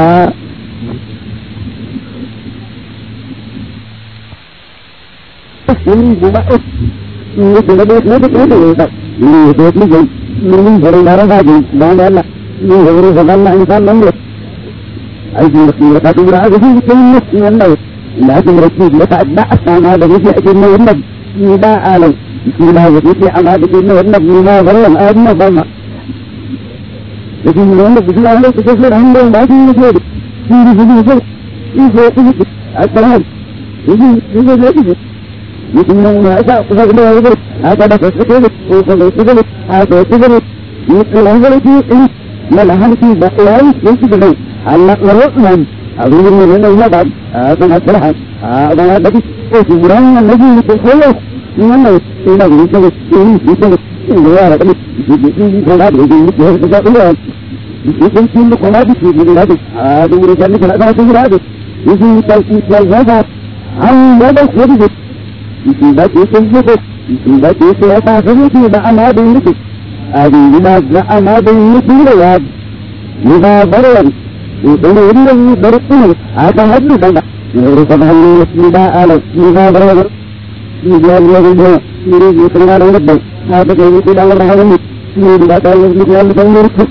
ini juga es ini sudah buat nanti nanti ini ini buat ni jadi ini barang barang lagi dan Allah ini harus Allah insan nampak أيدي مسيرة تدرى هذه كلمة من الموت لكن رسول يتعدى أسلام هذا يجي أجل النبي ba alam bismillah wa tuti amma da kin wannan ni ma wannan adna ba ma da kin wannan bismillah da kin wannan hannun ba kin ne shi ne shi ne shi ko shi assalam shi shi ne shi ni kin nan ma sa ku ga da wani aka da kasu ko ko ko ko ko aka ko ko ni kan nan ga shi in mala hanki da yayi shi da Allah rahman abin ne ne ne ba a kan asalaha a ga da ko shi buran nan ne ko ko wannan ina da shi ne shi ne shi ne ya da shi shi ko da da shi ne ko da da shi shi shi ne ko da shi ne da a da ne da ne da da shi da shi shi ta shi ta ya da an ya da shi da shi da shi shi ne shi da shi shi ya ta shi da ana da ne a da da da ana da ne da ya ni ba baran ini ini berarti ada hadu benda urusan hal ini tidak ada tidak berada di dalam dia ini di tengah orang lebih ada yang tidak berada ini ini tidak tahu yang tidak ada yang berarti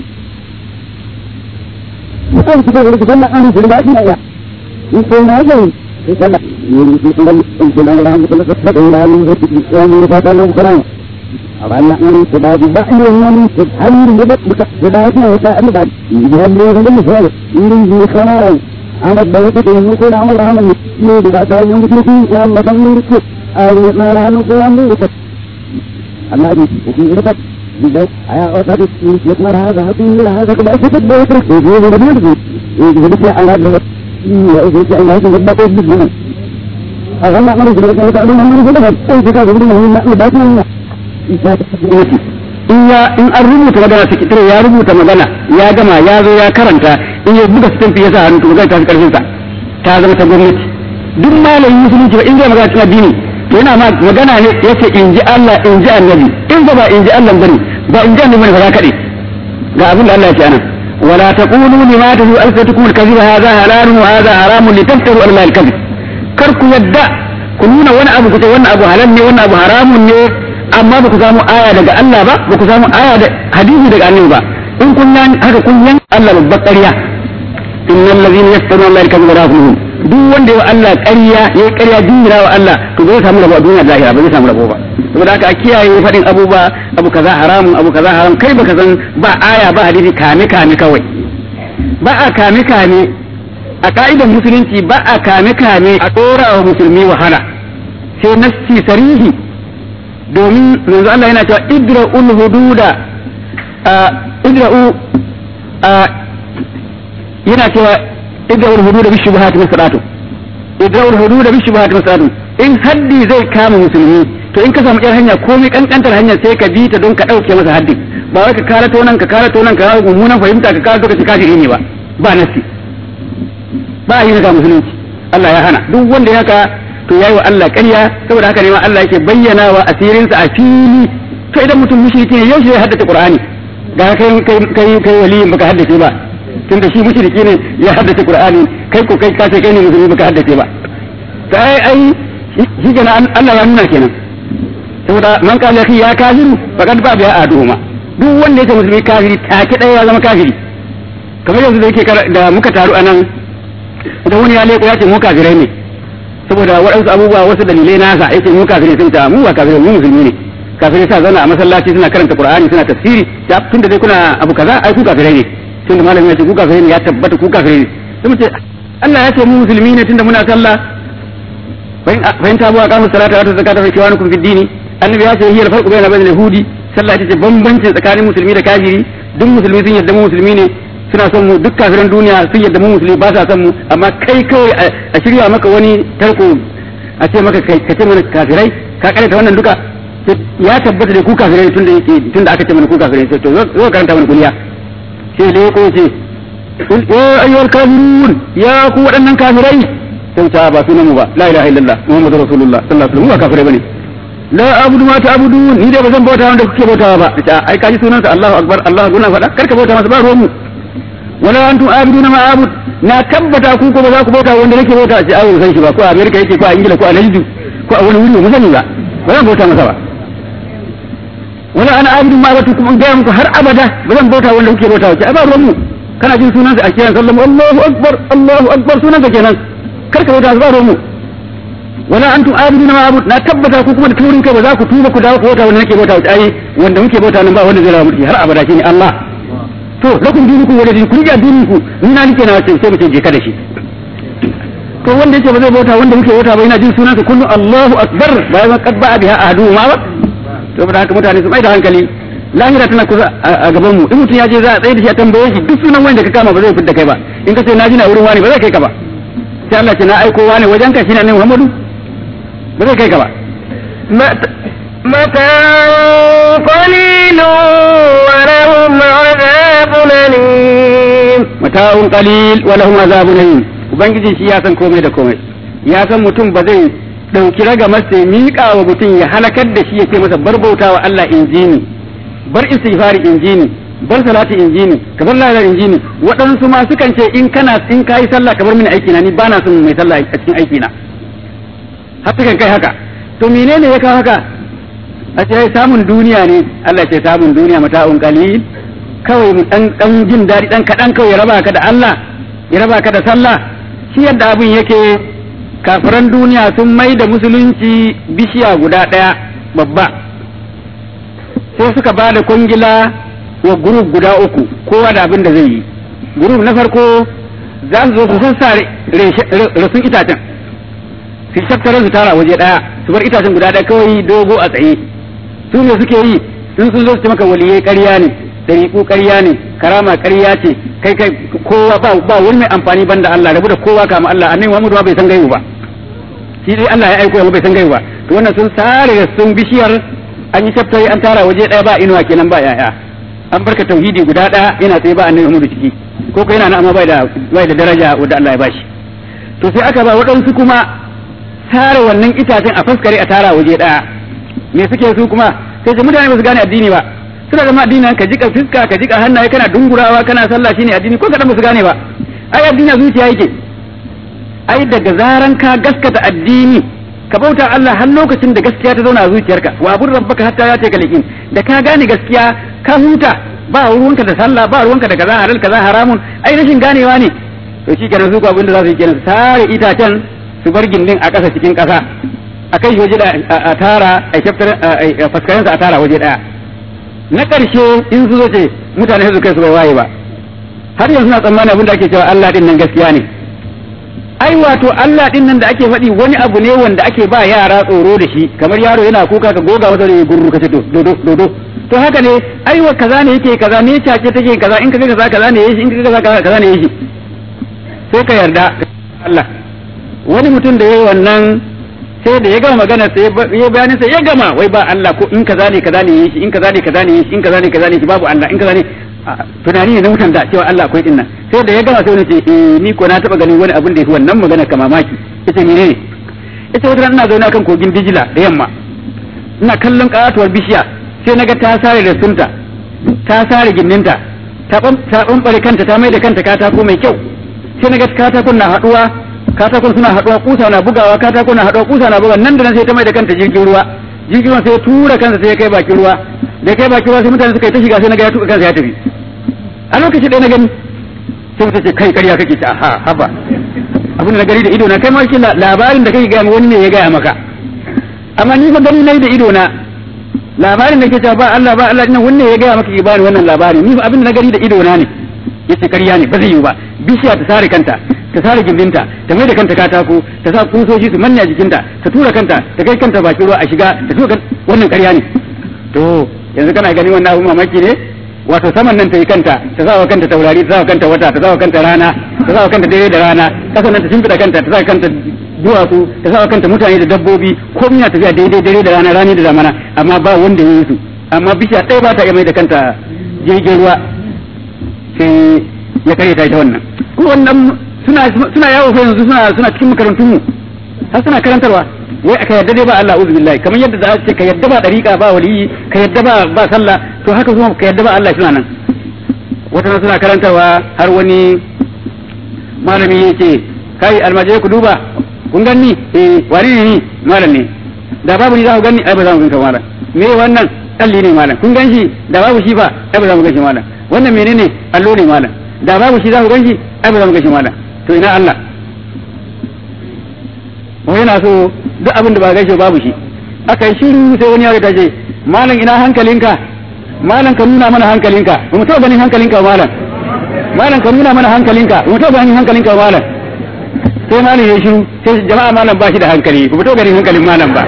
bukan kita boleh kita nak anu tidak ada ya itu aja kita nak ini kita nak untuk orang kita nak sebab orang yang berkata orang banyak ini sudah tidak ini hari ini bukan sudah itu saya ada dia dia ini saya ini di sana amat banyak itu yang mungkin amal rahman ini tidak tahu yang itu yang macam ini itu ayat marah itu yang itu Allah di ini dapat tidak ayat oh tadi ini marah ada hati ini lah ada kebaikan itu boleh terus ini benar benar ini jadi saya Allah dapat iya itu saya Allah itu dapat itu benar Akan nak mari kita tak ada mana kita dapat kita kita nak nak in ya in an rubuta magana sakitare ya rubuta magana ya gama ya zo ya karanta in ya buga stamp ya sa hannu to zai tafi karfin sa ta zama ta gwamnati duk malamin musulunci ba in zai magana cikin addini to yana ma magana ne yace in ji Allah in ji annabi in ba in ji Allah bane ba in ji annabi bane ba za kaɗe ga abin da Allah ya ce anan ولا تقولوا لما تدعو ألسنتكم الكذب هذا حلال وهذا حرام لتفتروا على الله الكذب كركم يدع كنون وانا أبو كتب وانا أبو حلال وانا أبو حرام amma ba ku samu aya daga Allah ba ba ku samu aya da hadisi daga annabi ba in kun yan haka kun yan Allah babbar ƙarya innal ladhina yaftaruna Allah al-kadhiba la yuflihun duk wanda ya Allah ƙarya ya ƙarya dingira wa Allah to zai samu rabo a duniya zahira ba zai samu rabo ba saboda haka a kiyaye faɗin abubuwa abu kaza haramun abu kaza haram kai baka san ba aya ba hadisi kame kame kawai ba a kame kame a ka'idar musulunci ba a kame kame a ɗora wa musulmi wahala sai nassi sarihi domin yanzu Allah yana cewa idra'ul hududa idra'u yana cewa idra'ul hududa bi shubuhat masalatu idra'ul hududa bi shubuhat masalatu in haddi zai kama musulmi to in ka samu yar hanya komai kankantar hanya sai ka bi ta don ka dauke masa haddi ba wai ka karato nan ka karato nan ka kawo mummunan fahimta ka karato ka ci kafiri ne ba ba nasi ba yi ga musulunci Allah ya hana duk wanda ya haka to yayi wa Allah ƙarya saboda haka ne ma Allah yake bayyana wa asirinsa a fili to idan mutum mushriki ne yau shi ya haddace Qur'ani ga kai kai kai kai waliyin baka haddace ba tunda shi mushriki ne ya haddace Qur'ani kai ko kai kace kai ne musulmi baka haddace ba to ai ai shi kenan Allah ya nuna kenan saboda man qala ya kafiru faqad ba biya aduhuma duk wanda yake musulmi kafiri take daya ya zama kafiri kamar yanzu da yake da muka taru anan da wani ya leko ya ce mu kafirai ne saboda waɗansu abubuwa wasu dalilai nasa ya ce mu kafirai sun ta mu ba kafirai mu musulmi ne kafirai sa zana a masallaci suna karanta qur'ani suna tafsiri ya tunda dai kuna abu kaza ai ku kafirai ne tunda malamin ya ce ku kafirai ne ya tabbata ku kafirai ne sai mu ce Allah ya ce mu musulmi ne tunda muna sallah فإن تابوا أقاموا الصلاة وآتوا الزكاة فإخوانكم في الدين النبي ya ce هي الفرق بين بين اليهودي sallah ita ce bambanci tsakanin musulmi da kafiri duk musulmi sun yadda mu musulmi ne suna son mu duk kafiran duniya sun yadda mu musulmi ba sa son mu amma kai kawai a shirya maka wani tarko a ce maka ka ce mana kafirai ka karanta wannan duka ya tabbata da ku kafirai tun da yake tun da aka ce mana ku kafirai sai to zo karanta mana kuliya sai da ko ce ya ayyuhal kafirun ya ku waɗannan kafirai sai ta ba sunan mu ba la ilaha illallah muhammadu rasulullah sallallahu alaihi wasallam ba kafirai bane la abudu ma ta'budun ni dai ba zan bauta wanda kuke bautawa ba ta ai kaji sunansa Allahu akbar Allahu guna faɗa karka bauta masa ba ruwan mu wala antum abiduna ma abud na tabbata ku ko ba za ku bauta wanda nake bauta ce ai san shi ba ko a America yake ko a Ingila ko a Najdu ko a wani wuri ba sani ba ba zan bauta masa ba wala ana abidu ma abatu kuma ga muku har abada ba zan bauta wanda kuke bauta ce ai ba ruwan mu kana jin sunansa a kiran sallallahu Allahu akbar Allahu akbar sunansa kenan karka bauta ba ruwan mu wala antum abiduna ma abud na tabbata ku kuma da turin kai ba za ku tuba ku dawo ku bauta wanda nake bauta ai wanda muke bauta nan ba wanda zai rawa mulki har abada shine Allah to lakum dinukum wala din kun ji addinin ku ni na nake na ce sai mu ce je ka da shi to wanda yake ba zai bauta wanda muke bauta ba yana jin sunan sa kullu Allahu akbar bayan qad ba'a biha ahadu ma ba to ba haka mutane su mai da hankali lahira tana kusa a gaban mu in mutum ya je za a tsaye da shi a tambaye shi duk sunan wanda ka kama ba zai fitta kai ba in ka ce na ji na wurin wani ba zai kai ka ba sai Allah ce na aiko wani wajen ka shine annabi Muhammadu ba zai kai ka ba متاع قليل ولهم عذاب أليم mata'un qalil wa lahum azabun alim ubangiji shi ya san komai da komai ya san mutum ba zai dauki raga masa ya miƙa wa mutum ya halakar da shi ya ce masa bar bautawa Allah injini bar istighfari injini bar salati injini ka bar lalar injini waɗansu ma sukan ce in kana in kayi sallah ka bar mini aiki na ni bana son mai sallah a cikin aiki na har sukan kai haka to menene ya kawo haka a ce samun duniya ne Allah ce samun duniya mata'un qalil kawai mu dan dan jin daɗi dan kaɗan kawai ya raba ka da Allah ya raba ka da sallah shi yadda abin yake kafiran duniya sun mai da musulunci bishiya guda ɗaya babba sai suka ba da kwangila wa guruf guda uku kowa da abin da zai yi guruf na farko za su zo su sassare rasun itacen su shakkara su tara waje ɗaya su bar itacen guda ɗaya kawai dogo a tsaye su ne suke yi in sun zo su ce maka waliyai ƙarya ne dariƙu ƙarya ne karama ƙarya ce kai kai kowa ba ba wani mai amfani banda Allah rabu da kowa kama Allah annabi Muhammadu bai san gaibu ba shi dai Allah ya aiko ya bai san gaibu ba to wannan sun sare da sun bishiyar an yi shaftari an tara waje ɗaya ba inuwa kenan ba yaya an barka tauhidi guda ɗaya yana sai ba annabi Muhammadu ciki ko ko yana nan amma bai da bai da daraja wanda Allah ya bashi to sai aka ba waɗansu kuma tare wannan itacen a faskare a tara waje ɗaya me suke su kuma sai ce mutane ba su gane addini ba suna zama addini ka jika fuska ka jika hannaye kana dungurawa kana sallah shine addini ko kadan ba su gane ba ai addini zuciya yake ai daga zaran ka gaskata addini ka bauta Allah har lokacin da gaskiya ta zauna a zuciyarka wa abur rabbaka hatta ya taka liqin da ka gane gaskiya ka huta ba ruwanka da sallah ba ruwanka da kaza halal kaza haramun ai rashin ganewa ne to shi kenan su ko abin da za su yi kenan sare itacen su bar gindin a ƙasa cikin ƙasa a kai waje da a tara a shaftar a faskarensa a tara waje daya na ƙarshe in su zo ce mutane su kai su bai waye ba har yanzu na tsammanin abin da ake cewa Allah din nan gaskiya ne ai wato Allah din nan da ake faɗi wani abu ne wanda ake ba yara tsoro da shi kamar yaro yana kuka ka goga masa da gurru ka ce dodo dodo to haka ne ai wa kaza ne yake kaza ne cace take kaza in ka ga kaza kaza ne yashi in ka ga kaza kaza ne yashi sai ka yarda Allah wani mutum da yayi wannan sai da ya gama magana sai ya bayani sai ya gama wai ba Allah ko in kaza ne kaza ne yashi in kaza ne kaza ne yashi in kaza ne kaza ne babu Allah in kaza ne tunani ne na mutan da cewa Allah akwai dinnan sai da ya gama sai wani ce eh ni ko na taba ganin wani abin da yafi wannan magana ka mamaki yace menene yace wata ran ina zaune akan kogin Dijila da yamma ina kallon katuwar bishiya sai naga ta sare da sunta ta sare ginninta ta ta bambare kanta ta mai da kanta katako mai kyau sai naga katakon na haduwa katakon suna haɗuwa kusa na bugawa katakon na haɗuwa kusa na bugawa nan da nan sai ta mai da kanta jirgin ruwa jirgin ruwa sai tura kansa sai ya kai bakin ruwa da kai bakin ruwa sai mutane suka yi ta shiga sai na ga ya tuka kansa ya tafi a lokaci ɗaya na gani sai ta ce kai ƙarya kake ta ha haba abin da na gani da ido na kai ma kila labarin da kake gaya wani ne ya gaya maka amma ni fa gani nayi da ido na labarin da ke cewa ba Allah ba Allah dinnan wanne ya gaya maka ki bani wannan labarin ni fa abin da na gani da ido na ne yace ƙarya ne ba zai yiwu ba bishiya ta sare kanta ta sare gindinta ta mai da kanta katako ta sa kusoshi su manne a jikinta ta tura kanta ta kai kanta bakin ruwa a shiga ta tura wannan ƙarya ne to yanzu kana ganin wannan abun mamaki ne wato saman nan ta yi kanta ta sa wa kanta taurari ta sa wa kanta wata ta sa wa kanta rana ta sa wa kanta dare da rana kasan nan ta shimfiɗa kanta ta sa wa kanta duwatsu ta sa wa kanta mutane da dabbobi komai na tafiya daidai dare da rana rani da zamana amma ba wanda ya yi su amma bishiya ɗaya ba ta iya mai da kanta jirgin ruwa sai ya kare ta ita wannan kuma wannan suna suna yawo fa yanzu suna suna cikin makarantun mu har suna karantarwa wai aka yadda dai ba Allah uzu billahi kamar yadda za a ce ka yadda ba dariƙa ba waliyi ka yadda ba ba sallah to haka kuma ka yadda ba Allah suna nan wata nan suna karantarwa har wani malami yake kai almajirai ku duba kun ganni eh wani ne ni malam ne da babu ni za ku ganni ai ba za mu ganka malam me wannan kalli ne malam kun ganshi da babu shi ba ai ba za mu ganshi malam wannan menene allo ne malam da babu shi za ku ganshi ai ba za mu ganshi malam to ina Allah mu yana so duk abin da ba gaishe babu shi aka yi shiru sai wani ya ta ce malam ina hankalinka malam ka nuna mana hankalinka ba mu taɓa ganin hankalinka ba malam malam ka nuna mana hankalinka ba mu taɓa ganin hankalinka ba malam sai malam ya shiru sai jama'a malam ba shi da hankali ba mu taɓa ganin hankalin malam ba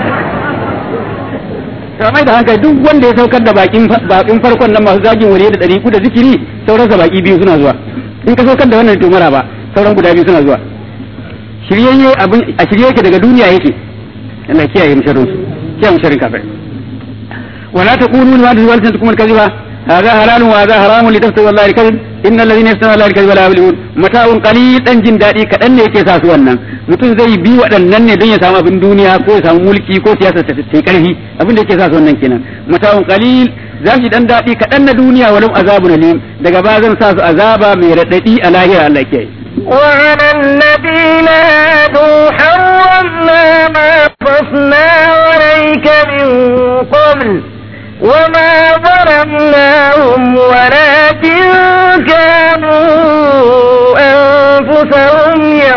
to mai da hankali duk wanda ya saukar da bakin bakin farkon nan masu zagin wariye da ɗari da zikiri sauransa baki biyu suna zuwa in ka saukar da wannan to mara ba sauran guda biyu suna zuwa shiryayye abin a shirye yake daga duniya yake Allah kiyaye musharrin su kiyaye musharrin kafir wala taqulu lima tazwaltum al-kadhiba hadha halalun wa hadha haramun litaftaru Allah al-kadhib innal ladhina yaftaruna Allah al-kadhiba la yuflihun mata'un qalil dan jin dadi kadan ne yake sa su wannan mutum zai bi waɗannan ne don ya samu abin duniya ko ya samu mulki ko siyasa ta ta karfi abin da yake sa su wannan kenan mata'un qalil za su dan dadi kadan na duniya walau azabun alim daga ba zan sa su azaba mai radadi a lahira Allah kiyaye وعلى الذين هادوا حرمنا ما قصنا عليك من قبل وما ظلمناهم ولكن كانوا أنفسهم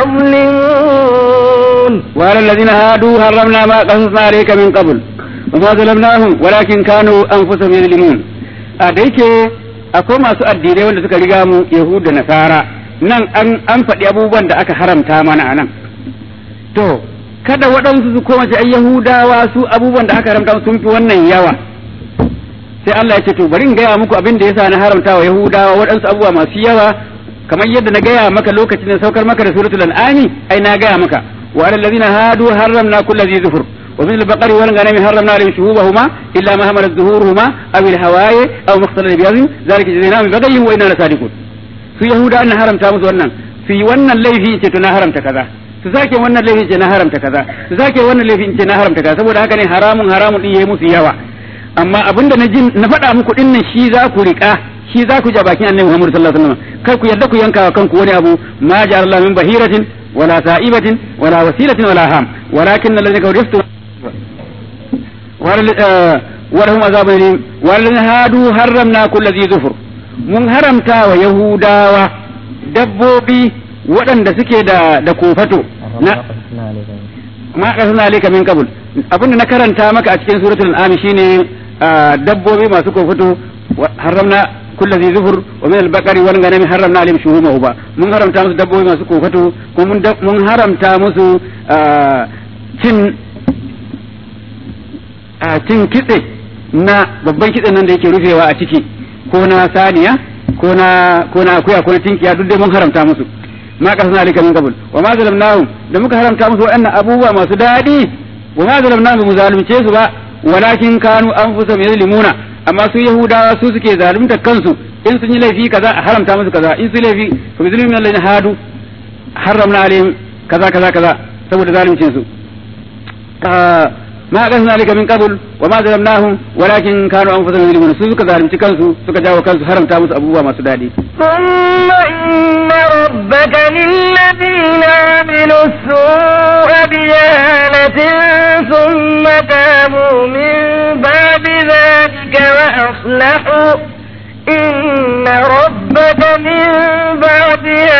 يظلمون وعلى الذين هادوا حرمنا ما قصصنا عليك من قبل وما ظلمناهم ولكن كانوا أنفسهم يظلمون أديك akwai masu addinai wanda suka riga mu Yahudu da Nasara nan an an faɗi abubuwan da aka haramta mana a nan to kada waɗansu su koma ai Yahudawa su abubuwan da aka haramta sun fi wannan yawa sai Allah ya ce to bari in gaya muku abin da yasa na haramta wa Yahudawa waɗansu abubuwa masu yawa kamar yadda na gaya maka lokacin da saukar maka da suratul an'ami ai na gaya maka wa alal ladina hadu harramna kulli dhi zufur wa min al-baqari wal ghanami harramna alayhim shuhubahuma illa ma hamalat zuhuruhuma aw al-hawaye aw makhtalata bi yazim zalika jazainahum bi baghyin wa inna lasadiqun su yahuda an haramta musu wannan su yi wannan laifi ce to na haramta kaza su sake wannan laifi ce na haramta kaza su sake wannan laifi ce na haramta kaza saboda haka ne haramun haramun din yayi musu yawa amma abinda na jin na faɗa muku din nan shi za ku riƙa shi za ku ja bakin annabi Muhammad sallallahu alaihi wasallam kar ku yadda ku yanka wa kanku wani abu ma ja'ala Allah min bahiratin wala sa'ibatin wala wasilatin wala ham walakin alladhina kafaru yaftu ولهم عذاب أليم والذين هادوا حرمنا كل ذي ظفر mun haramta wa Yahudawa dabbobi waɗanda suke da da kofato na ma kasana alayka min qabl abinda na karanta maka a cikin suratul an'am shine dabbobi masu kofato haramna kullu zi zufur wa min al-baqari wal ghanami haramna alayhim shuhumahu ba mun haramta musu dabbobi masu kofato ko mun mun haramta musu cin cin kitse na babban kitse nan da yake rufewa a ciki ko na saniya ko na ko na akuya ko na tinkiya duk dai mun haramta musu ma kasana alika min qabl wa ma zalamnahum da muka haramta musu waɗannan abubuwa masu daɗi wa ma zalamnahum mu zalunce su ba walakin kanu anfusahum yazlimuna amma su yahudawa su suke zalunta kansu in sun yi laifi kaza a haramta musu kaza in su laifi fa bi zulmin alladhina hadu haramna alaihim kaza kaza kaza saboda zaluncin su ما أغثنا عليك من قبل وما ظلمناهم ولكن كانوا أنفسهم يظلمون سوزك ظالم تكنسو سوك جاو كنسو حرم تامس أبوه ما سدادي ثم إن ربك للذين عملوا السوء بجهالة ثم تابوا من بعد ذلك وأصلحوا إن ربك من بعدها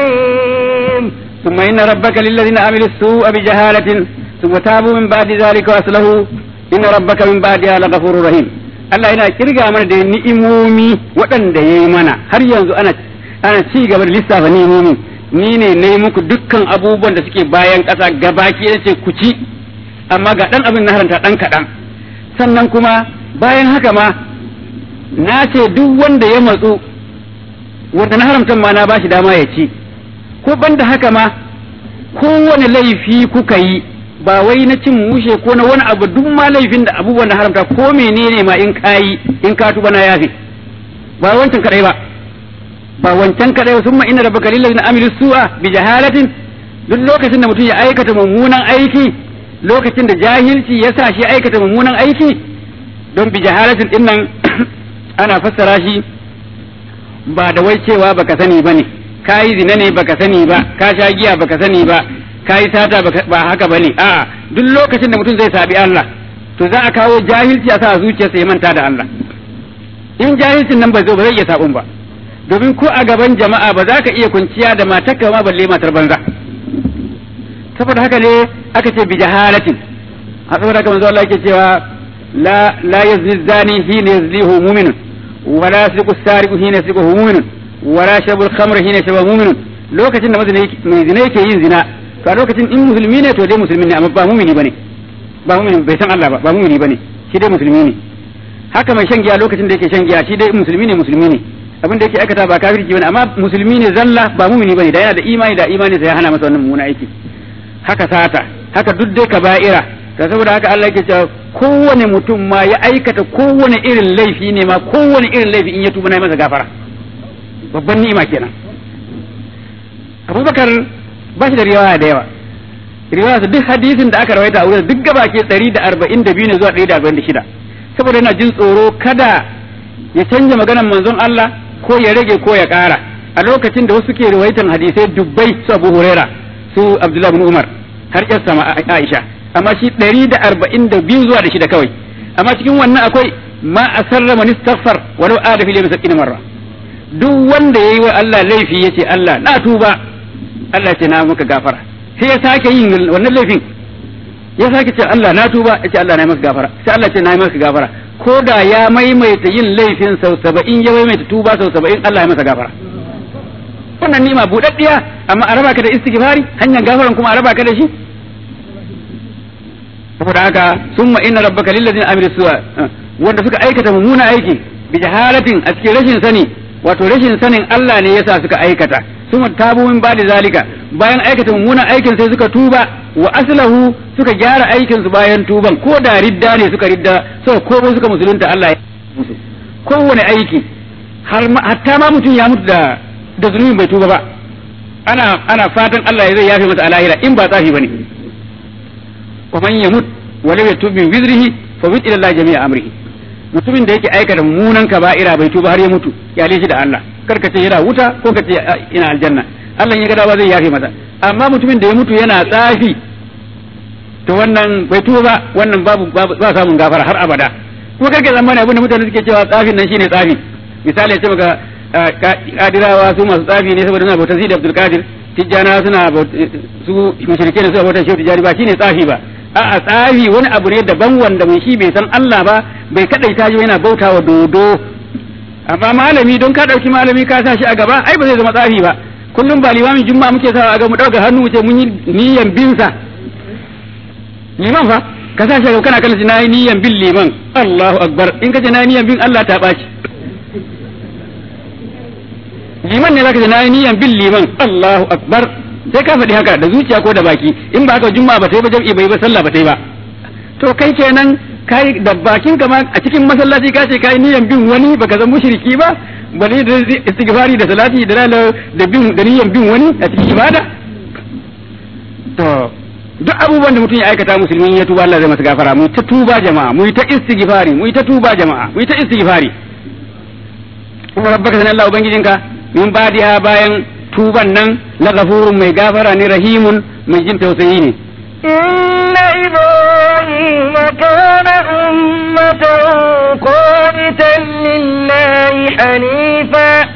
رحيم ثم إن ربك للذين عملوا السوء بجهالة ثم تابوا من بعد ذلك وأصلحوا إن ربك من بعدها لغفور رحيم Allah yana kirga mana da ni'imomi waɗanda ya yi mana har yanzu ana ana ci gaba da lissafa ni'imomi ni ne na yi muku dukkan abubuwan da suke bayan ƙasa gabaki ya ce ku ci amma ga ɗan abin na haranta ɗan kaɗan sannan kuma bayan haka ma na ce duk wanda ya matsu wanda na haramta ma na ba shi dama ya ci ko banda haka ma kowane laifi kuka yi ba wai na cin mushe ko na wani abu duk ma laifin da abubuwan na haramta ko menene ma in kayi in ka tuba na yafi ba wancan kadai ba ba wancan kadai sun ma inna rabbaka lil ladina amilu su'a bi jahalatin duk lokacin da mutum ya aikata mummunan aiki lokacin da jahilci ya sa shi aikata mummunan aiki don bi jahalatin din nan ana fassara shi ba da wai cewa baka sani bane kayi zina ne baka sani ba ka sha giya baka sani ba kayi sata ba haka bane a'a duk lokacin da mutum zai sabi Allah to za a kawo jahilci a sa zuciyarsa ya manta da Allah in jahilcin nan ba zo ba zai iya sabon ba domin ko a gaban jama'a ba za ka iya kunciya da matarka ma balle matar banza saboda haka ne aka ce bi jahalatin a saboda haka manzo Allah yake cewa la la yazni zani hina yazlihu mu'minun wala yasriqu sariqu hina yasriqu mu'minun wala shabul khamr hina shabu mu'minun lokacin da mai zina yake yin zina to a lokacin in musulmi ne to dai musulmi ne amma ba mu'mini bane ba mu'mini bai san Allah ba ba mu'mini bane shi dai musulmi ne haka mai shan giya lokacin da yake shan giya shi dai musulmi ne musulmi ne abin da yake aikata ba kafirci bane amma musulmi ne zalla ba mu'mini bane da yana da imani da imani sai ya hana masa wannan mummuna aiki haka sata haka duk dai kaba'ira ta saboda haka Allah yake cewa kowane mutum ma ya aikata kowane irin laifi ne ma kowane irin laifi in ya tuba na masa gafara babban ni'ima kenan Abubakar ba shi da riwaya da yawa riwaya duk hadisin da aka rawaita a wurin duk gaba ke 142 ne zuwa 146 saboda yana jin tsoro kada ya canja maganar manzon Allah ko ya rage ko ya ƙara a lokacin da wasu ke rawaitan hadisai dubbai su Abu Huraira su Abdullah bin Umar har yar sama Aisha amma shi 142 zuwa da shida kawai amma cikin wannan akwai ma asarra man istaghfar walau ada fil yawmi marra duk wanda yayi wa Allah laifi yace Allah na tuba Allah ce na maka gafara sai ya sake yin wannan laifin ya sake ce Allah na tuba yace Allah na maka gafara sai Allah ce na maka gafara ko da ya maimaita yin laifin sau saba'in ya maimaita tuba sau saba'in Allah ya masa gafara wannan nima buɗaɗɗiya amma a raba ka da istighfari hanyar gafaran kuma a raba ka da shi saboda haka summa inna rabbaka lillazina amilu su'a wanda suka aikata mummuna aiki bi jahalatin a cikin rashin sani wato rashin sanin Allah ne yasa suka aikata summa tabu min ba'di zalika bayan aikata mummunan aikin sai suka tuba wa aslahu suka gyara aikin su bayan tuban ko da ridda ne suka ridda suka komo suka musulunta Allah ya musu kowane aiki har hatta ma mutum ya mutu da da zulumi bai tuba ba ana ana fatan Allah ya zai yafe masa alahira in ba tsafi bane wa man yamut wa lam yatub min wizrihi fa wid ila Allah jami'a amrihi mutumin da yake aikata mummunan kaba'ira bai tuba har ya mutu ya shi da Allah kar ka ce yana wuta ko ka ce ina aljanna Allah ya ga dawa zai yafe masa amma mutumin da ya mutu yana tsafi to wannan bai tuba ba wannan babu ba samun gafara har abada kuma karke zamani abin da mutane suke cewa tsafin nan shine tsafi misali ya ce maka kadirawa su masu tsafi ne saboda suna bautar Sidi Abdul Qadir tijjana suna su mushrike ne suna bautar Shehu Tijjani ba shine tsafi ba a'a tsafi wani abu ne daban wanda mai shi bai san Allah ba bai kadaita shi yana bautawa dodo amma malami don ka dauki malami ka sa shi a gaba ai ba zai zama tsafi ba kullum ba limamin juma'a muke sa a ga mu dauka hannu mu ce mun yi niyan bin sa liman fa ka sa shi a kana kana na yi niyan bin liman Allahu akbar in ka ce na yi niyan bin Allah ta baci liman ne zaka ce na yi niyan bin liman Allahu akbar sai ka faɗi haka da zuciya ko da baki in ba haka juma'a ba ta yi ba jam'i bai ba sallah ba ta yi ba to kai kenan kai da bakin ka ma a cikin masallaci ka ce kai niyan bin wani baka zan mushriki ba bale da istighfari da salati da da bin da niyan bin wani a cikin ibada to duk abubuwan da mutum ya aikata musulmi ya tuba Allah zai masa gafara mu ta tuba jama'a mu ta istighfari mu ta tuba jama'a mu ta istighfari kuma rabbaka sanan Allah ubangijinka min badiha bayan tuban nan la ghafurun mai gafara ne rahimun mai jin tausayi ne إن إبراهيم كان أمة قانتا لله حنيفا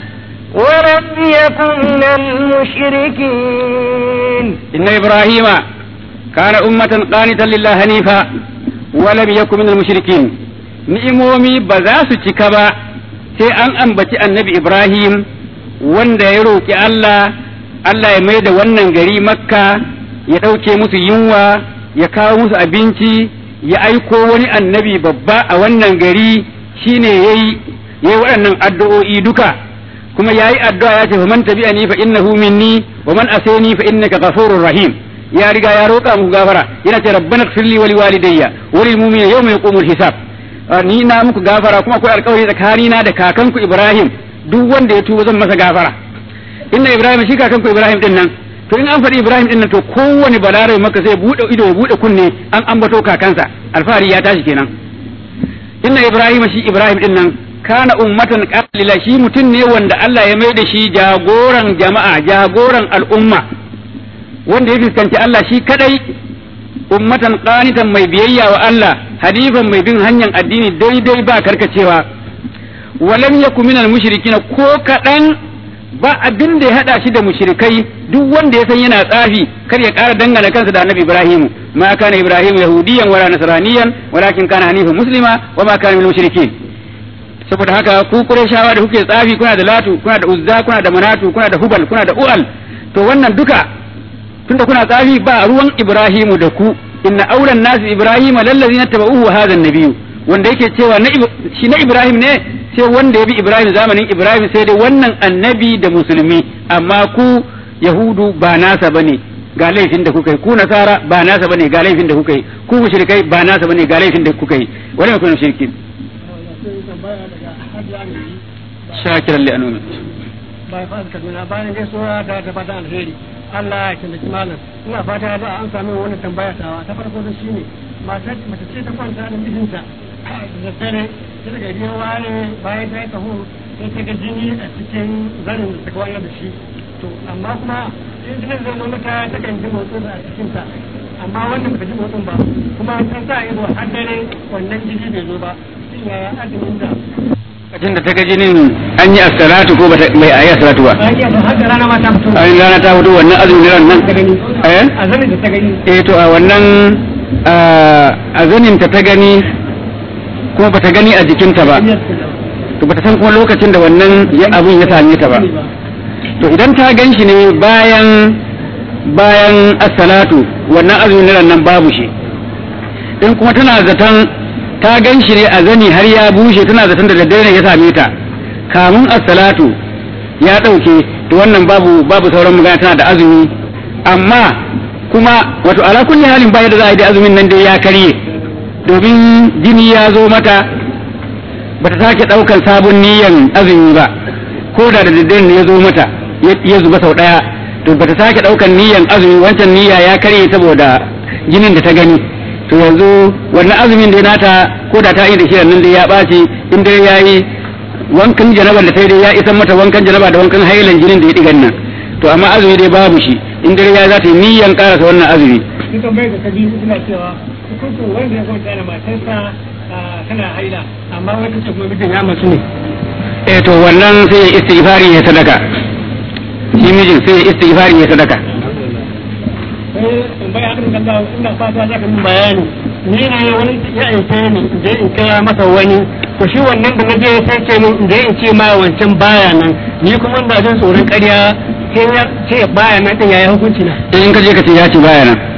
ولم يكن من المشركين إن إبراهيم كان أمة قانتا لله حنيفا ولم يكن من المشركين ni'imomi ba za su cika ba sai an ambaci annabi Ibrahim wanda ya roƙi Allah Allah ya mai da wannan gari makka ya ɗauke musu yunwa ya kawo musu abinci ya aiko wani annabi babba a wannan gari shine yayi yayi waɗannan addu'o'i duka kuma yayi addu'a ya ce fa man tabi'ani fa innahu minni wa man asani fa innaka ghafurur rahim ya riga ya roƙa muku gafara yana ce rabbana ighfirli wa liwalidayya wa lil mu'minina yawma yaqumul hisab ni na muku gafara kuma akwai alƙawari tsakanina da kakanku Ibrahim duk wanda ya tuba zan masa gafara inna Ibrahim shi kakanku Ibrahim din nan to in an faɗi Ibrahim din nan to kowane balarabe maka sai bude ido ya bude kunne an ambato kakansa alfahari ya tashi kenan inna Ibrahim shi Ibrahim din nan kana ummatan qalila shi mutum ne wanda Allah ya mai da shi jagoran jama'a jagoran al'umma wanda ya fuskanci Allah shi kadai ummatan qanitan mai biyayya wa Allah halifan mai bin hanyar addini daidai ba karkacewa walam yaku minal mushrikin ko kadan ba abin da ya hada shi da mushrikai duk wanda ya san yana tsafi kar ya ƙara dangana kansa da annabi Ibrahim ma kana Ibrahim yahudiyan wala nasraniyan walakin kana hanifan muslima wa ma kana minal mushrikin saboda haka ku Qurayshawa da kuke tsafi kuna da Latu kuna da Uzza kuna da Manatu kuna da Hubal kuna da Ual to wannan duka tunda kuna tsafi ba ruwan Ibrahimu da ku inna aulan nasi Ibrahima lallazina tabauhu hadha an-nabiyyu wanda yake cewa na shi na Ibrahim ne sai wanda ya bi Ibrahim zamanin Ibrahim sai dai wannan annabi da musulmi amma ku Yahudu ba nasa bane ga laifin da kuka yi ku Nasara ba nasa bane ga laifin da kuka yi ku mushrikai ba nasa bane ga laifin da kuka yi wani ne kun shirki shakiran li anumi bai fa kaduna bayan gaisuwa da da fatan alheri Allah ya taimaki malam ina fata za an sami wani tambaya tawa ta farko da shine mata mace ce ta kwanta da mijinta da dare ta daga riyan ware bayan ta yi taho sai ta ga jini a cikin zanin da ta kwana da shi to amma kuma in jinin zai zo mata ta kan ji motsin a cikin ta amma wannan ba ta ji motsin ba kuma ta sa ido har dare wannan jini bai zo ba shin yaya azumin da lokacin da ta ga jinin an yi as-salatu ko bata bai ayi as-salatu ba bayan ya har da rana ma ta fito an rana ta fito wannan azumin ran nan ta gani eh a zanin da ta gani eh to a wannan a zanin ta ta gani kuma bata gani a jikinta ba to bata san kuma lokacin da wannan ya abun ya same ta ba to idan ta gan shi ne bayan bayan as-salatu wannan azumin ran nan babu shi in kuma tana zaton ta gan shi ne a zani har ya bushe tana zaton da daddare ne ya same ta kamun as-salatu ya ɗauke to wannan babu babu sauran magana tana da azumi amma kuma wato ala kulli halin ba da za a yi da azumin nan dai ya karye domin jini ya zo mata ba ta sake ɗaukan sabon niyan azumi ba ko da da daddare ne ya zo mata ya zuba sau ɗaya to ba ta sake ɗaukan niyan azumi wancan niyya ya karye saboda jinin da ta gani to yanzu wannan azumin da nata ko da ta yi da shi nan dai ya ɓaci in dai ya yi wankan janaba da ta yi dai ya isan mata wankan janaba da wankan hailan jinin da ya ɗigan nan to amma azumi dai babu shi in dai ya za ta yi niyyan ƙarasa wannan azumi Sun tambayar da ta biyu suna cewa hukuncin wanda ya kwanta da matarsa tana haila amma wata ce kuma mijin ya masu ne. eh to wannan sai ya istighfari ya sadaka shi mijin sai ya istighfari ya sadaka Sai tambaya haka da Allah ina fata za ka min bayani. Ni ne wani ya aike ni in je in kai masa wani to shi wannan da na je sai ce min in je in ce ma wancan baya nan ni kuma ina jin tsoron ƙarya sai ya ce baya nan din yayi hukunci na. in ka je ka ce ya ce baya nan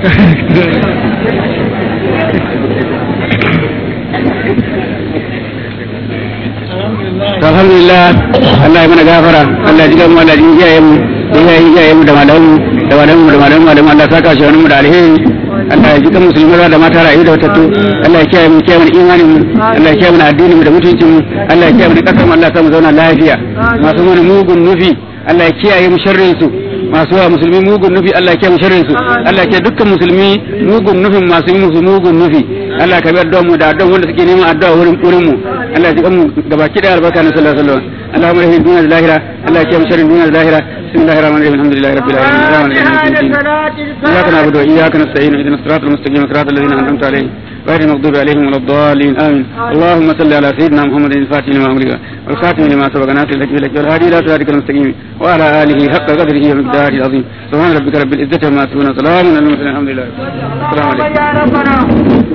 to alhamdulillah Allah ya mana gafara Allah ya ji gamu Allah ya ji iyayen mu da iyayen iyayen mu da malamu da malamu da malamu da Allah ya saka shi wani mu da alheri Allah ya ji kan musulmi da mata rayu da watattu Allah ya kiyaye mu kiyaye mu imanin mu Allah ya kiyaye mu addinin mu da mutuncin mu Allah ya kiyaye mu kasar mu Allah ya sa mu zauna lafiya masu mana mugun nufi Allah ya kiyaye mu sharrin su masu wa musulmi mugun nufi Allah ya kiyaye mu sharrin su Allah ya kiyaye dukkan musulmi mugun nufin masu yi musu mugun nufi Allah ka bi addu'a mu da addu'a wanda suke neman addu'a wurin wurin mu Allah ya ji mu gabaki da albarka na sallallahu alaihi wasallam Allahumma rahim dunya al-lahira Allah ya kiyaye mu sharrin dunya al-lahira bismillahir rahmanir rahim alhamdulillahi rabbil alamin arrahmanir rahim إياك نعبد وإياك نستعين اهدنا الصراط المستقيم صراط الذين أنعمت عليهم غير المغضوب عليهم ولا الضالين آمين اللهم صل على سيدنا محمد الفاتح لما أمرك والخاتم لما سبق ناصر لك بالحق والهادي الى صراطك المستقيم وعلى اله حق قدره ومقداره العظيم سبحان ربك رب العزه عما يصفون وسلام على المرسلين الحمد لله السلام عليكم